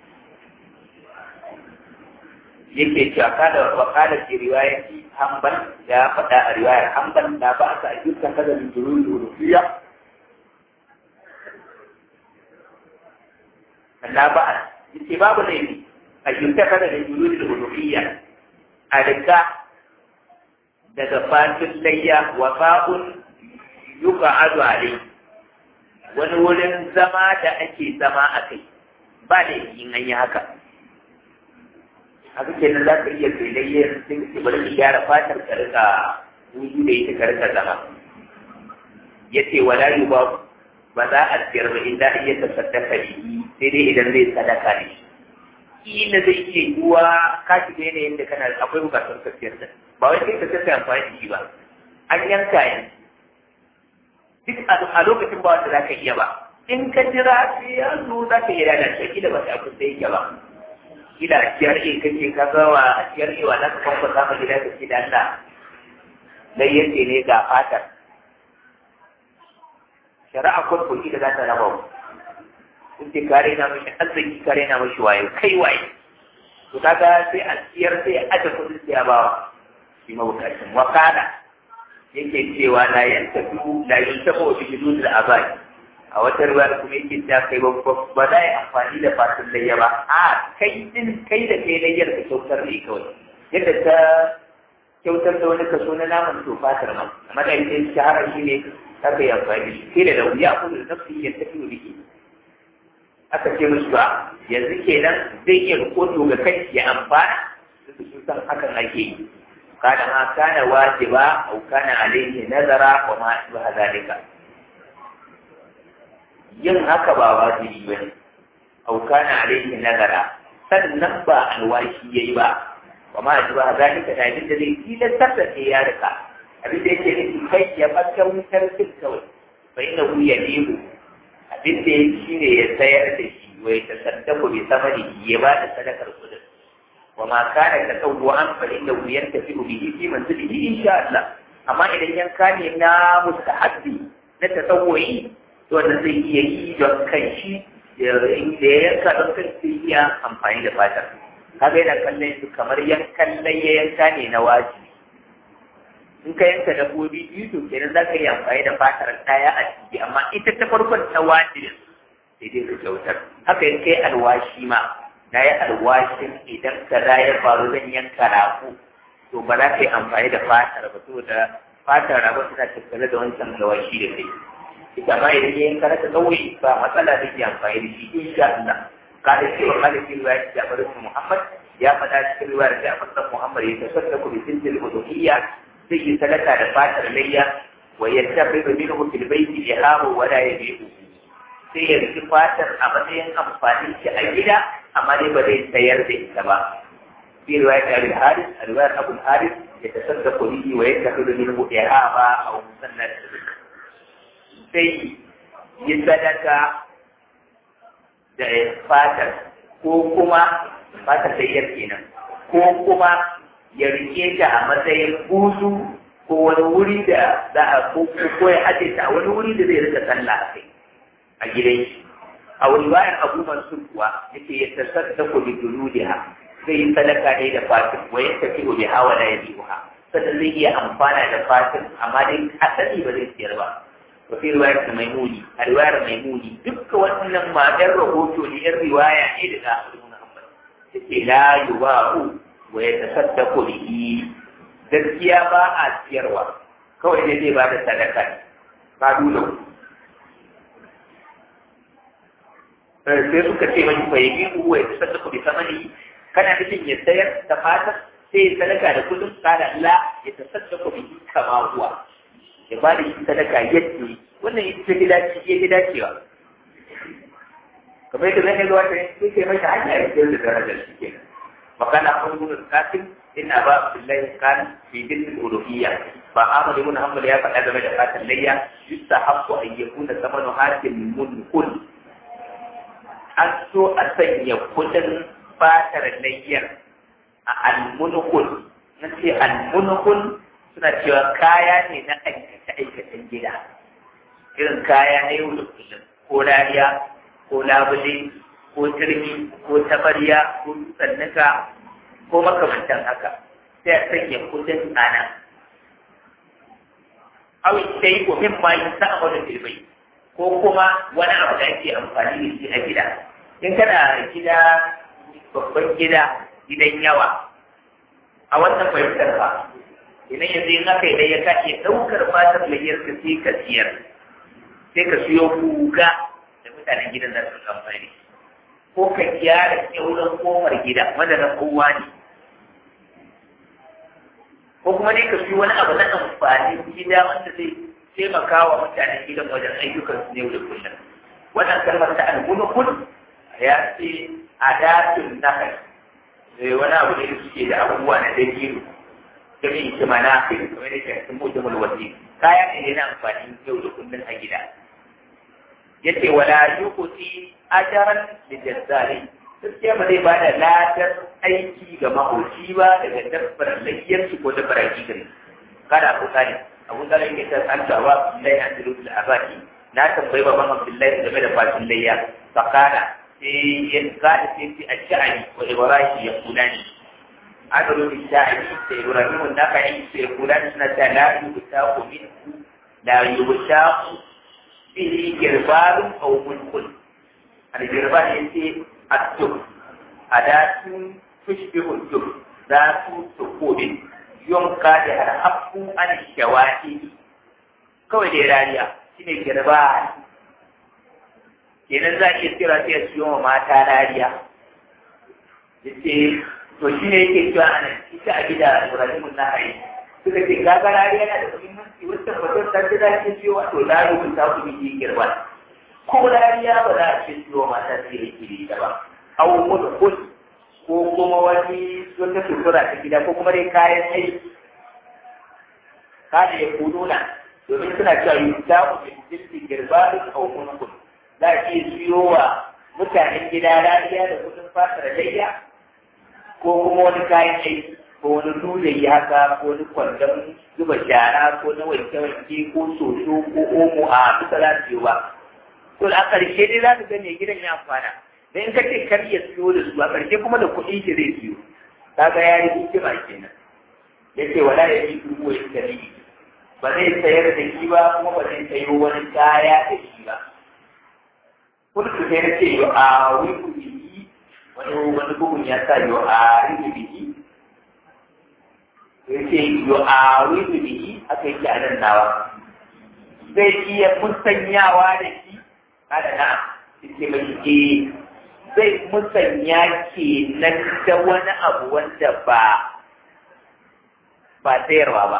yake cewa kada wa kada ke riwayati hanbal ya faɗa a riwayar hanbal da ba ka ayyukan kada min durul uluhiyya Allah ba yace babu laifi ayyukan kada min durul uluhiyya a rika daga fatin layya wa fa'un yuka adu alai wani wurin zama da ake zama a kai ba da yin an yi haka haka ke nan za ka iya filayyar sun ce bari ka gyara fatar ka rika wuju da ita ka rika zama ya ce wala yi ba ba za a siyar ba inda iya ta sadaka da yi sai dai idan zai sadaka ne kila zai iya yiwuwa ka shiga yanayin da kana akwai bukatar ka siyar da ba wai sai ka sassa amfani da shi ba an yanka yanzu duk a lokacin ba wanda za ka iya ba in ka jira sai ya zo za ka iya lalace kila ba sai kusa yake ba kila a ciyar e kake ka gawa a ciyar e wa za ka kwamfa za ka gida ka ce da Allah dai yace ne ga fatar shari'a kurku ita za ta raba mu in ce kare na mashi arziki kare na mashi waye kai waye to kaga sai a ciyar sai a aje kudin sai a bawa shi mabukacin wakala yake cewa la yantafi la yantafi bi judud al-abai a wata ruwa da kuma yake ta kai ba za a yi amfani da fatin layya ba a kai din kai da kai layyar ka kyautar ne kawai yadda ta kyautar da wani kaso na naman to fatar ma amma da ita shahara shi ne ta kai amfani shi kai da wuya ko da nafsi ya tafi da biki aka ce musu ba yanzu kenan zai iya rikoto ga kai ya amfana da su san hakan ake yi kana ma kana wajiba au kana alaihi nazara wa ma ba zalika yin haka ba wajibi ba ne au kana alaihi nazara sannan ba alwashi yayi ba wa ma ba zalika da abin da zai tilastar da sai ya rika abin da yake nufi kai ya fata wutar duk kawai fa inna hu yadihu abin da yake shine ya sayar da shi wa ya tasaddaku bi samani ya ba da sadakar kudin wa ma kana tatawwan fa inna hu yantafi bihi fi manzilihi insha Allah amma idan yanka ne na mustahabbi na tasawwuyi to wanda zai iya yi don kanshi da ya yanka don kanshi iya amfani da fatar kaga yana kallon su kamar yankan layya yanka ne na wajibi in ka yanka dabbobi biyu to kenan za ka yi amfani da fatar ɗaya a ciki amma ita ta farkon ta wajibi sai dai ka kyautar haka in kai alwashi ma na yi alwashin idan ka ya faru zan yanka rago to ba za ka yi amfani da fatar ba saboda fatar rago tana tattare da wancan alwashi da kai ita ma idan ya yanka na ta ɗaure ba matsala da ke amfani da shi insha Allah قال في وقال في رواية جابر بن محمد يا فدا في رواية جابر بن محمد يتصدق بسنة الأضحية زي سلكة دفاتر ليا ويتخذ منه في البيت إهام ولا يبيعه sai ya riki fatar a matsayin amfanin shi a gida amma dai ba zai sayar da ita ba fi riwayat Abu Haris a riwayar Abu Haris ya tasaddaqu bihi wa yattakhidhu minhu ihama aw musannad sai yi sadaka da fatar ko kuma fatar da yar kenan ko kuma ya rike ta a matsayin buzu ko wani wuri da za a ko ko ya aje ta a wani wuri da zai rika sallah a kai a gidan shi a wani bayan abu mansur kuwa yake ya tasaddaku bi dunudiha zai yi sadaka ne da fatin wa ya tafi bi hawa la yabiha sannan zai iya amfana da fatin amma dai asali ba zai siyar ba وفي رواية ميموني الرواية ميموني دك وأن ما جر رهوته للرواية إلى آخر محمد لا يباع ويتصدق به gaskiya ba a siyarwa kawai ne zai ba da sadaka ne ba dole sai suka ce mai fa yi uwa ya sadaka bi samani kana nufin ya sayar da fata sai ya sadaka da kudin kada la ya tasaddaqa bi kama huwa ya ba da shi sadaka yadda wannan ita ce dace ya fi dacewa kamar yadda zai zuwa ta sai kai masa hanya ya ce da darajar shi ke makana akwai gudun kafin ina ba billahi kan fi din uluhiyya ba Ahmad ibn Hanbal ya faɗa game da fatan layya yusta haqqu an yakuna samanu hakim mulkun an so a sanya kudin fatar layyar a al-mulkun na ce al-mulkun suna cewa kaya ne na aikace-aikacen gida irin kaya na yau da kullum ko rariya ko labule ko turmi ko tabarya ko tsannuka ko makamantan haka sai a sanya kudin tsana awi sai ko min ma yin sa a filbai ko kuma wani abu da ake amfani da shi a gida in kana gida babban gida gidan yawa a wannan fahimtar ba idan yanzu in aka yi ya kace ɗaukar fatar layyar ka sai ka siyar sai ka siyo kuga da mutanen gidan za su amfani ko ka gyara kyauran kofar gida wanda na kowa ne ko kuma ne ka siyo wani abu na amfani gida wanda zai taimaka wa mutanen gidan wajen ayyukan su yau da kullum wannan kalmar ta almunukun ya ce adatun nakal wani abu ne da suke da abubuwa na dabiru jami'in shi mana fi kamar da ke sun mutu mulwasi kaya ne na amfani yau da kullum a gida yace wala yuqti ajran li jazzari gaskiya ba zai bada ladar aiki ga mahoci ba daga dabbar layyar shi ko dabbar hakikar kada abu kare abu kare yake ta tsantawa lai an diru da abaki na tambayi baban abdullahi game da fatin layya fakara sai ya kada sai fi ash'ari wa ibrahim ya kulani adalu bi sha'ari sai ibrahim an-nakai sai kulani suna ta la yubtaqu minhu la yubtaqu fihi girbalun aw mulkun al-girbal yace at-tub adatun tushbihu at-tub zatu tukubin yunka da harhafu an shawaki kawai da rariya shine girbal kenan za a iya tsira sai a siyo wa mata rariya yace to shi ne yake cewa ana ita a gida Ibrahim na hari suka ce kaga rariya yana da muhimmanci wata mutum ta ce za ki siyo wato da rubuta ku bi girba ko rariya ba za a ce siyo mata sai da kiri da ba aw mudkhul ko kuma wani wata sutura ta gida ko kuma dai kayan aiki kada ya kununa domin suna cewa yi ta ku jinsi girbalin aw mudkhul za a iya siyo wa mutanen gida rariya da kudin fatar layya ko kuma wani kayan aiki ko wani dole haka ko wani kwandon zuba shara ko na wanke-wanke ko soso ko omo a duka za su yi ba. To a ƙarshe dai za ka ga mai gidan ya amfana. Da in ka ce kar ya siyo da su a ƙarshe kuma da kuɗin shi zai siyo. Kaga ya yi hikima kenan. Ya ce wala ya yi dubu ya kari. Ba zai sayar da shi ba kuma ba zai sayo wani kaya da shi ba. Kulku sai na ce yo a wuri wani wani bugun ya sa yo a rufe biki ya ce yo a rufe biki aka yi a nan nawa zai iya musanyawa da shi kada na ce mai ke zai musanya ke nan da wani abu wanda ba ba sayarwa ba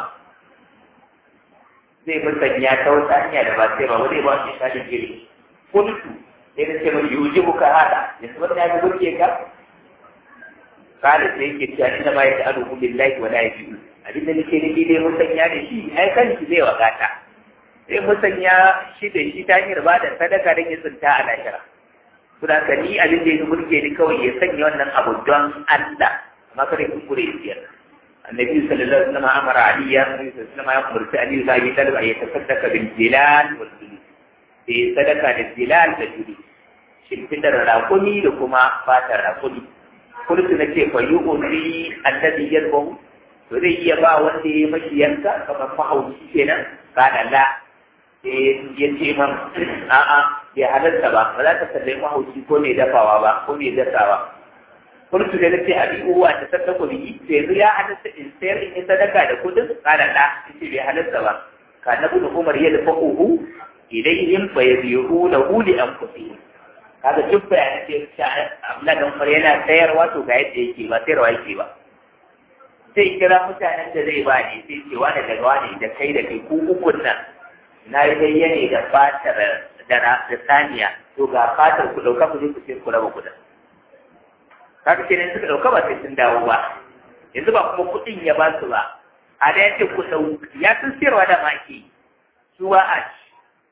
zai musanya ta wata hanya da ba sayarwa ba zai ba shi shaɗin jiri kuntu sai na ce mai yuji muka hada yanzu wannan ya fi burge ka kada sai yake cewa inda ma ya ta'alu billahi wa la yajibu abin da nake nufi dai musanya da shi ai kanki zai wakata sai musanya shi da shi ta hanyar ba da sadaka don ya tsinta a lahira kuma ka ni abin da ya burge ni kawai ya sanya wannan abu don Allah amma kada ki kure siyar annabi sallallahu alaihi wasallam amara aliya sallallahu alaihi wasallam ya umarci aliyu da ya talba ya tasaddaka bil jilal wal julud sai sadaka da jilal da julud shimfidar rakumi da kuma fatar rakumi kullu na ce fa yu'ri alladhi yalbahu to zai iya ba wanda ya mashi yanka kamar mahauci kenan kana la ya ce man a'a bai halarta ba ba za ta sallai mahauci ko mai dafawa ba ko mai dasawa kullu da nace abi uwa ta sadaka biki sai yanzu ya halarta in sayar in yi sadaka da kudin kana la yace bai halarta ba kana ibn umar ya dafa uhu ilayhim fa yabihu lahu li anfusihim kaga duk bayanan da ya Abdullahi dan Umar yana sayarwa to ga yadda yake ba sayarwa yake ba sai kira mutanen da zai bani sai ce wani daga wani da kai da kai ku ukun nan na yi bayyane da fatar da da saniya to ga fatar ku dauka ku je ku sai ku raba kudin kaga kenan suka dauka ba sai sun dawo ba yanzu ba kuma kudin ya ba su ba a da yace ku dau ya sun sayarwa da maki su ba a ci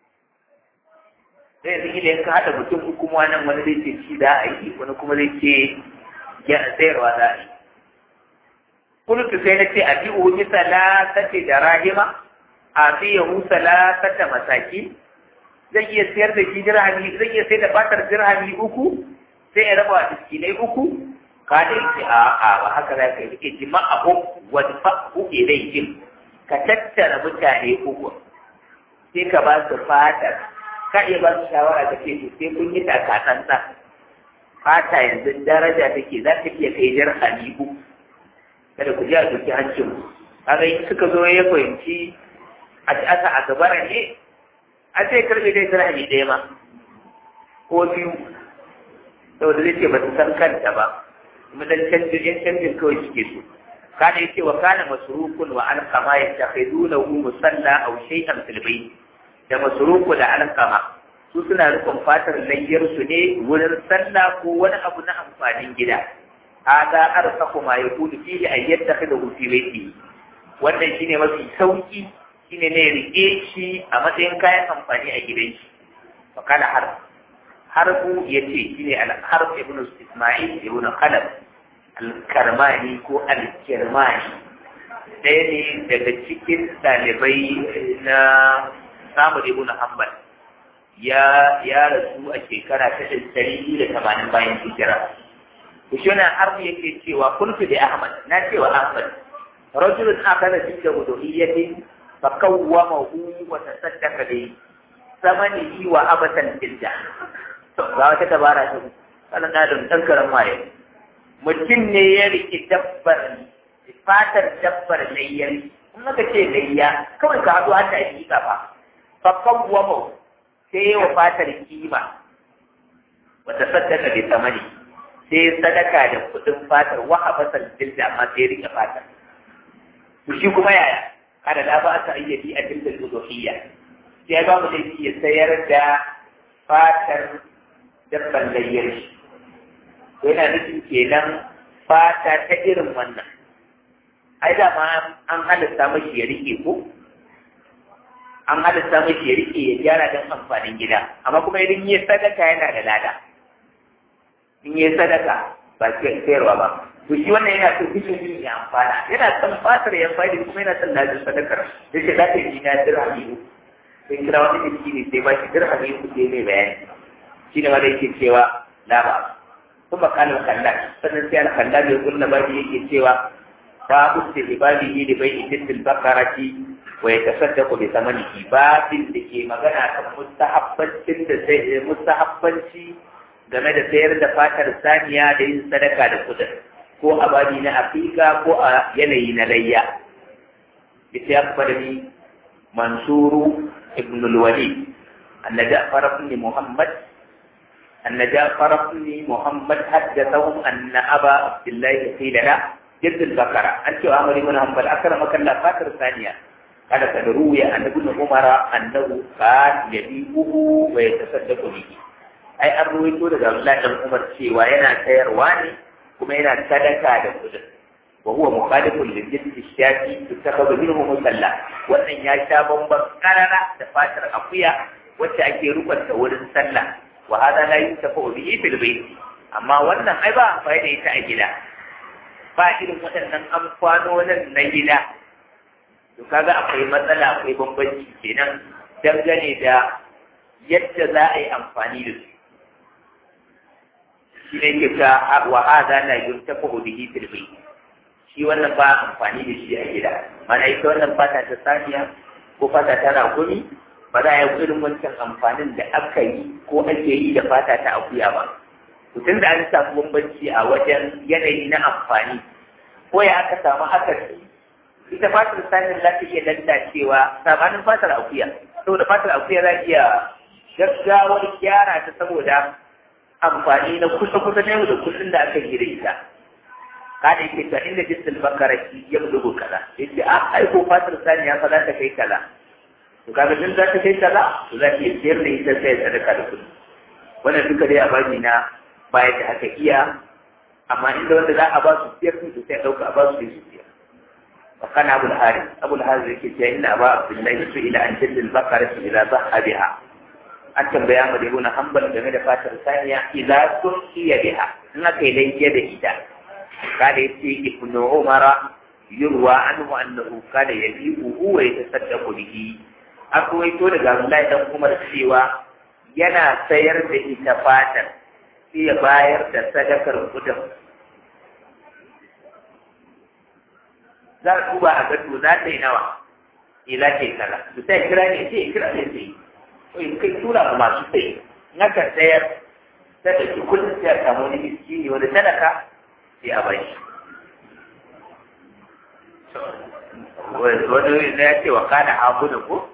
sai yanzu idan ka haɗa mutum uku kuma nan wani zai ce ci za a yi wani kuma zai ce ya sayarwa za a yi kultu sai na ce a bi uhi salatati da rahima a fi yahu salatata masaki zan iya sayar da shi dirhami zan iya sayar da fatar dirhami uku sai ya raba miskinai uku ka da yake a a ba haka za ka yi rike jima'ahu wa fa'u ilayhim ka tattara mutane uku sai ka ba su fatar ka iya ba su shawara da ke sai kun yi takatsantsa fata yanzu daraja take za ta iya kai jar halibu kada ku ji a duki hancin kaga in suka zo ya fahimci a ci asa a gabara ne a sai karbe dai dirhami ɗaya ma ko biyu saboda zai ce ba su san kanta ba kuma dan canjin yan canjin kawai suke so kana yace wa kana masrukun wa alqama yattakhidunahu musalla aw shay'an fil bayt da masuruku da alkama su suna rukun fatar layyarsu ne wurin sallah ko wani abu na amfanin gida hada arsaku ma yakunu fihi an yattakhidahu fi baiti wannan shine mafi sauki shine ne rike shi a matsayin kayan amfani a gidan shi fa kana har harbu yace shine al harb ibn isma'il ibn khalaf al karmani ko al kirmani ɗaya ne daga cikin ɗalibai na samu da ibn hanbal ya ya rasu a shekara ta ɗari da tamanin bayan hijira to shi wannan har yake cewa kuntu da ahmad na cewa ahmad rajulun akala fi da wuduhiyyati fa kawwamahu wa tasaddaqa bi samanihi wa abatan tilda to ga wata dabara ta kana na da dan karan waye mutum ne ya riki dabbar fatar dabbar layyar in aka ce layya kawai ka haɗu hata hakika ba fa kawwama sai wa fatar kima wata sadaka bi samani sai sadaka da kudin fatar wa abatan tilda amma sai rike fatar to shi kuma yaya kada da ba ta ayyadi a tilda zuhiyya sai ba mu laifi ya sayar da fatar dabban layyar shi to yana nufin kenan fata ta irin wannan ai da ma an halitta mashi ya rike ko an halitta mashi ya rike ya gyara don amfanin gida amma kuma idan yi sadaka yana da lada in yi sadaka ba sayarwa ba to shi wannan yana so bishin ya amfana yana son fatar ya amfani kuma yana son ladin sadakar da shi za ta yi na dirhami uku sai kira wani miski ne sai ba shi dirhami uku sai mai bayani shi ne wanda yake cewa la ba kuma kalar kallon sannan sai al-kallon ya kulla ba yake cewa babu istihbabihi li bai'i tilbil bakarati wa yatasaddaqu bi thamanihi babin da ke magana kan mustahabbancin da sai mustahabbanci game da sayar da fatar saniya da yin sadaka da kudin ko a babi na afika ko a yanayi na layya ita ya fara ni mansuru ibn al-walid anna ja'far ibn muhammad anna ja'far ibn muhammad haddathahum anna aba abdullah qila la جد البقرة أنت أمر من هم بل أكرمك الله فاتر ثانية قال قد روي أن ابن عمر أنه كان يبيعه ويتصدق به أي أن رويته لدى الله بن عمر شيء وينا سير واني كما ينا صدقة لكذا وهو مخالف للجد الشافي تتخذ منه مسلى وأن يشا بمبا قرر دفاتر أقويا وتأكي ركن تولن سلى وهذا لا ينتفع به في البيت أما وأن أيضا فإن يتأجله ba irin waɗannan amfanonin na gida to kaga akwai matsala akwai bambanci kenan dangane da yadda za a yi amfani da su shi ne ke ta wa hada la yuntafa bihi fil bayt shi wannan ba amfani da shi a gida mana ita wannan fata ta saniya ko fata ta ragumi ba za a yi irin wancan amfanin da aka yi ko ake yi da fata ta akuya ba tun da an samu bambanci a wajen yanayi na amfani ko ya aka samu akasi ita fatar sanin za ta iya lantacewa sabanin fatar akuya saboda fatar akuya za iya gaggawar gyara ta saboda amfani na kusa-kusa na yau da kullum da aka yi da ita kada yake ta inda jinsin bakaraki ya bugu kaza yace a aiko fatar saniya fa za ta kai kaza to kaga din za ta kai kaza to za ta iya siyar da ita sai sadaka da kuɗi wannan duka dai a bani na baya da aka iya amma inda wanda za a ba su siyar su sai ɗauka a ba su su siyar wa kana abul hari abul hari yake cewa inna aba abdullahi su ila an jillil bakara su ila zaha biha an tambaya mu da ibn hanbal game da fatar saniya ila sun iya biha in aka yi laifiya da ita kada yace ibnu umara yurwa anhu annahu kana yabi'uhu wa yatasaddaqu bihi akwai to daga Abdullahi dan Umar cewa yana sayar da ita fatar sai ya bayar da sadakar kudin za a duba a gado za ta yi nawa ila ce kaza su sai kira ne sai kira ne sai to in kai tura ma masu sai na ka sayar ta da ki kullum sai a samu wani miskini wani sadaka sai a bai wani na ya ce wa kada abu da ko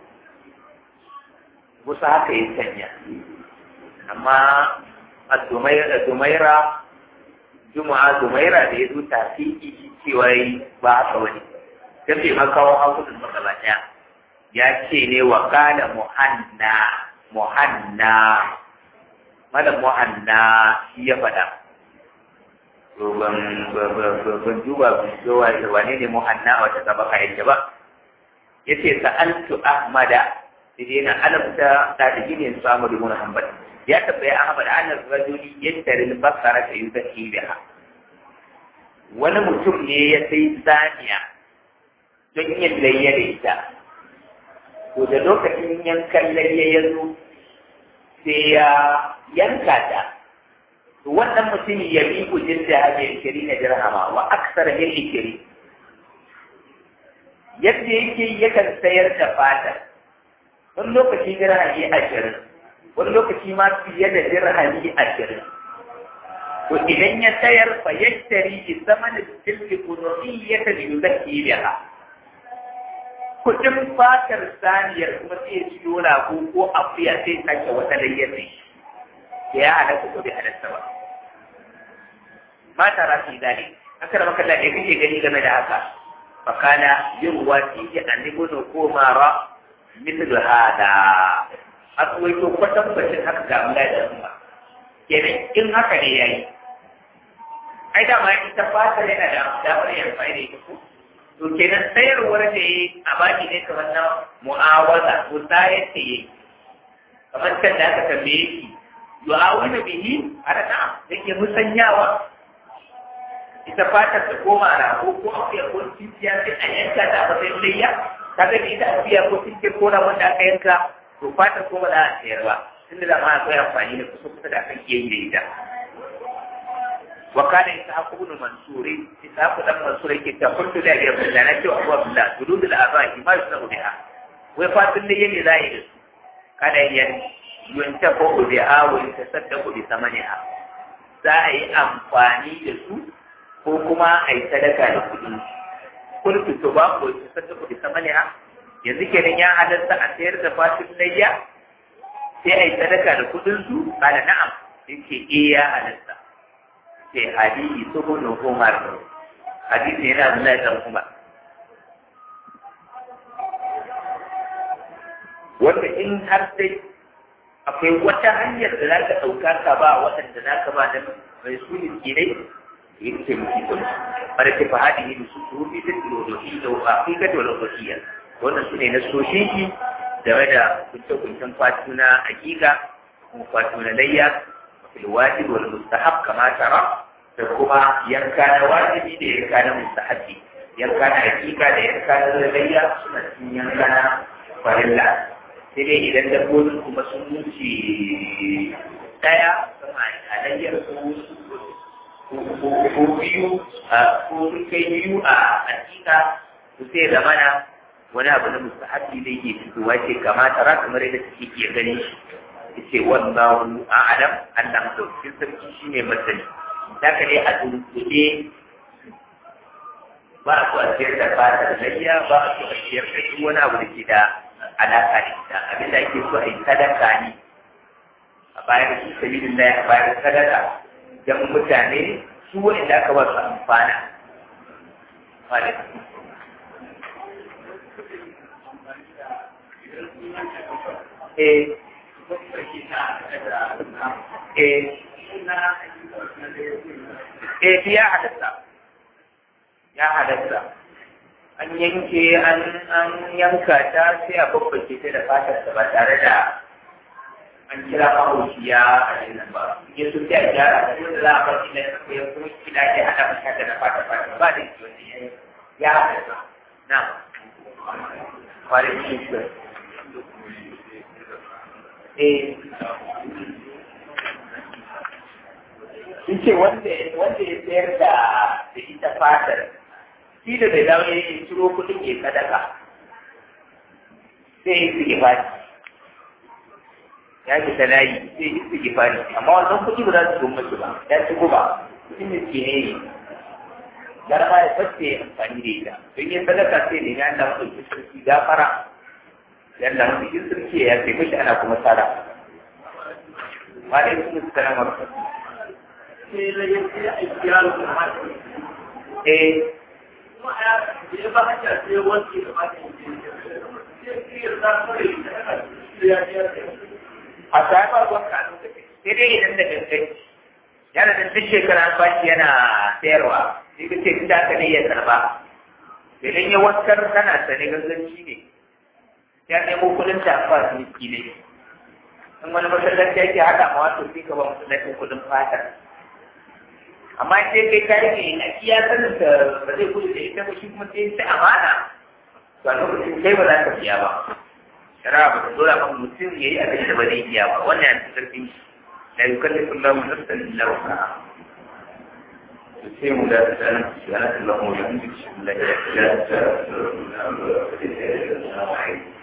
musa haka yi sanya amma a dumaira juma'a dumaira da ya zo tafi cewa yi ba haka wani ta ce makawo hankudin matsala ɗaya ya ce ne wa kada muhanna muhanna malam muhanna shi ya faɗa to ban ban duba zuwa wane ne muhanna a wata sabaka yake ba yace sa'altu ahmada sai na alamta ta da gine su Ahmad ibn Hanbal ya tabbaya Ahmad an rajuli yastari al-basara ta yuzahi biha wani mutum ne ya sai saniya don yin layya da ita ko da lokacin yankan layya ya zo sai ya yanka ta to wannan mutumin ya bi kujin da hajji shiri na dirhama wa aksar min ikiri yadda yake yakan sayar da fatar wani lokaci dirhami ashirin wani lokaci ma fiye da dirhami ashirin to idan ya sayar fa yashtari bi zamanin tilki kunu'iyyatan yuzakki biha kudin fatar saniyar kuma sai ya ciyo rago ko akuya sai sake wata layyar ne ya halatta ko bai halatta ba mata rafi zane aka da maka lafiya kake gani game da haka fakana yin wasi ya annibu no ko mara mithlu hada akwai to kwatan bacin haka ga Allah da umma kenan in haka ne yayi ai da ma ita fata yana da damar yin fa'ida ita ko to kenan sayarwar da yi a baki ne kamar na mu'awaza ko sayar da yi kamar can da aka tambaye shi yu'awuna bihi ana na yake musanyawa ita fatar ta koma rago ko akuya ko titiya sai a yanka ta a matsayin layya kaga da ita akuya ko titiya ko na wanda aka yanka to fatar ko ba za a sayar ba tunda da ma akwai amfani da kusa kusa da aka iya yi da ita وكان إسحاق بن منصور إسحاق بن منصور كي قلت له يا ابن الله نجوا أبو عبد الله جلود الآباء ما يصنع بها وفات اللي يلي ظاهر كان ينتفع بها ويتصدق بثمنها za a yi amfani da su ko kuma a yi sadaka da kuɗi kulku to ba ko ta sadaka da samaniya yanzu kenan ya halatta a sayar da fatin layya sai a yi sadaka da kuɗin su kana na'am yake eh ya halatta sai hadisi subun Umar hadisi yana Abdullahi dan Umar wanda in har sai akwai wata hanyar da za ka ɗauka ka ba waɗanda za ka ba da mai su ne kinai yi ce muke kun ɓarke ke fahadi ne su su rufi da filosofi da afirka da walakwakiya wannan su ne na soshinki game da kunce-kuncen fatu na hakika kuma fatu na layya filwajib wal mustahab kama tara da kuma yanka na wajibi da yanka na mustahabi yanka na hakika da yanka na layya suna cikin yanka na farilla sai dai idan dabbobin kuma sun wuce daya sama alayyar ko biyu ko sun kai biyu a hakika su sai zamana wani abu na mustahabi da yake fitowa ce kamata ra kamar yadda suke iya gani shi ce wallahu a'lam Allah madaukakin sarki shine masani zaka ne a dunkule ba a so a ciyar da fata da layya ba a so a ciyar da duk wani abu da ke da alaƙa da ita abinda ake so a yi sadaka ne a bayan su sabilin laye a bayan sadaka don mutane su wanda aka ba su amfana Eh, eh, eh, ya halatta, ya halatta. an yanke an yanka ta sai a babbace ta da fatar ta ba tare da an kira mahaushi ya a nan ba ya su ta gyara da wanda za a bar shi na ya kuma kila ke hada mata da na fata fata ba da shi wanda ya ya hada ta na kwarin shi shi eh sun ce wanda ya sayar da ita fatar shi da bai dawo ya ciro kuɗin ya sadaka sai ya yi fari ya fi layi sai ya yi fari amma wannan kuɗi ba za su goma su ba ya ci guba kuɗin da ke ne gara ma ya fasce amfani da ita don yin sadaka sai ne ya da mutum sarki gafara ya da mutum sarki ya ce mashi ana kuma tsara ma da yi sun tsara mara eh a sami ruwan kanu sai dai idan da gangan yana da duk shekara an bashi yana sayarwa sai ka ce inda aka ne ya karba idan ya waskar kana sane ganganci ne ya nemo kudin ta ba su miki ne in wani masallaci yake haɗa ma wato sai ka ba masallacin kudin fatar amma sai kai kai ne a iya sanin da ba zai gudu da ita ba shi kuma sai sai amana to a lokacin kai ba za ka biya ba shara ba ta dora maka mutum ya yi abin da ba zai iya ba wannan ya fi karfin shi la yukallifu Allahu nafsan illa wusaha sai mu da ta nan shi ana Allahu wa bihamdihi la ilaha illa anta astaghfiruka wa atubu ilayk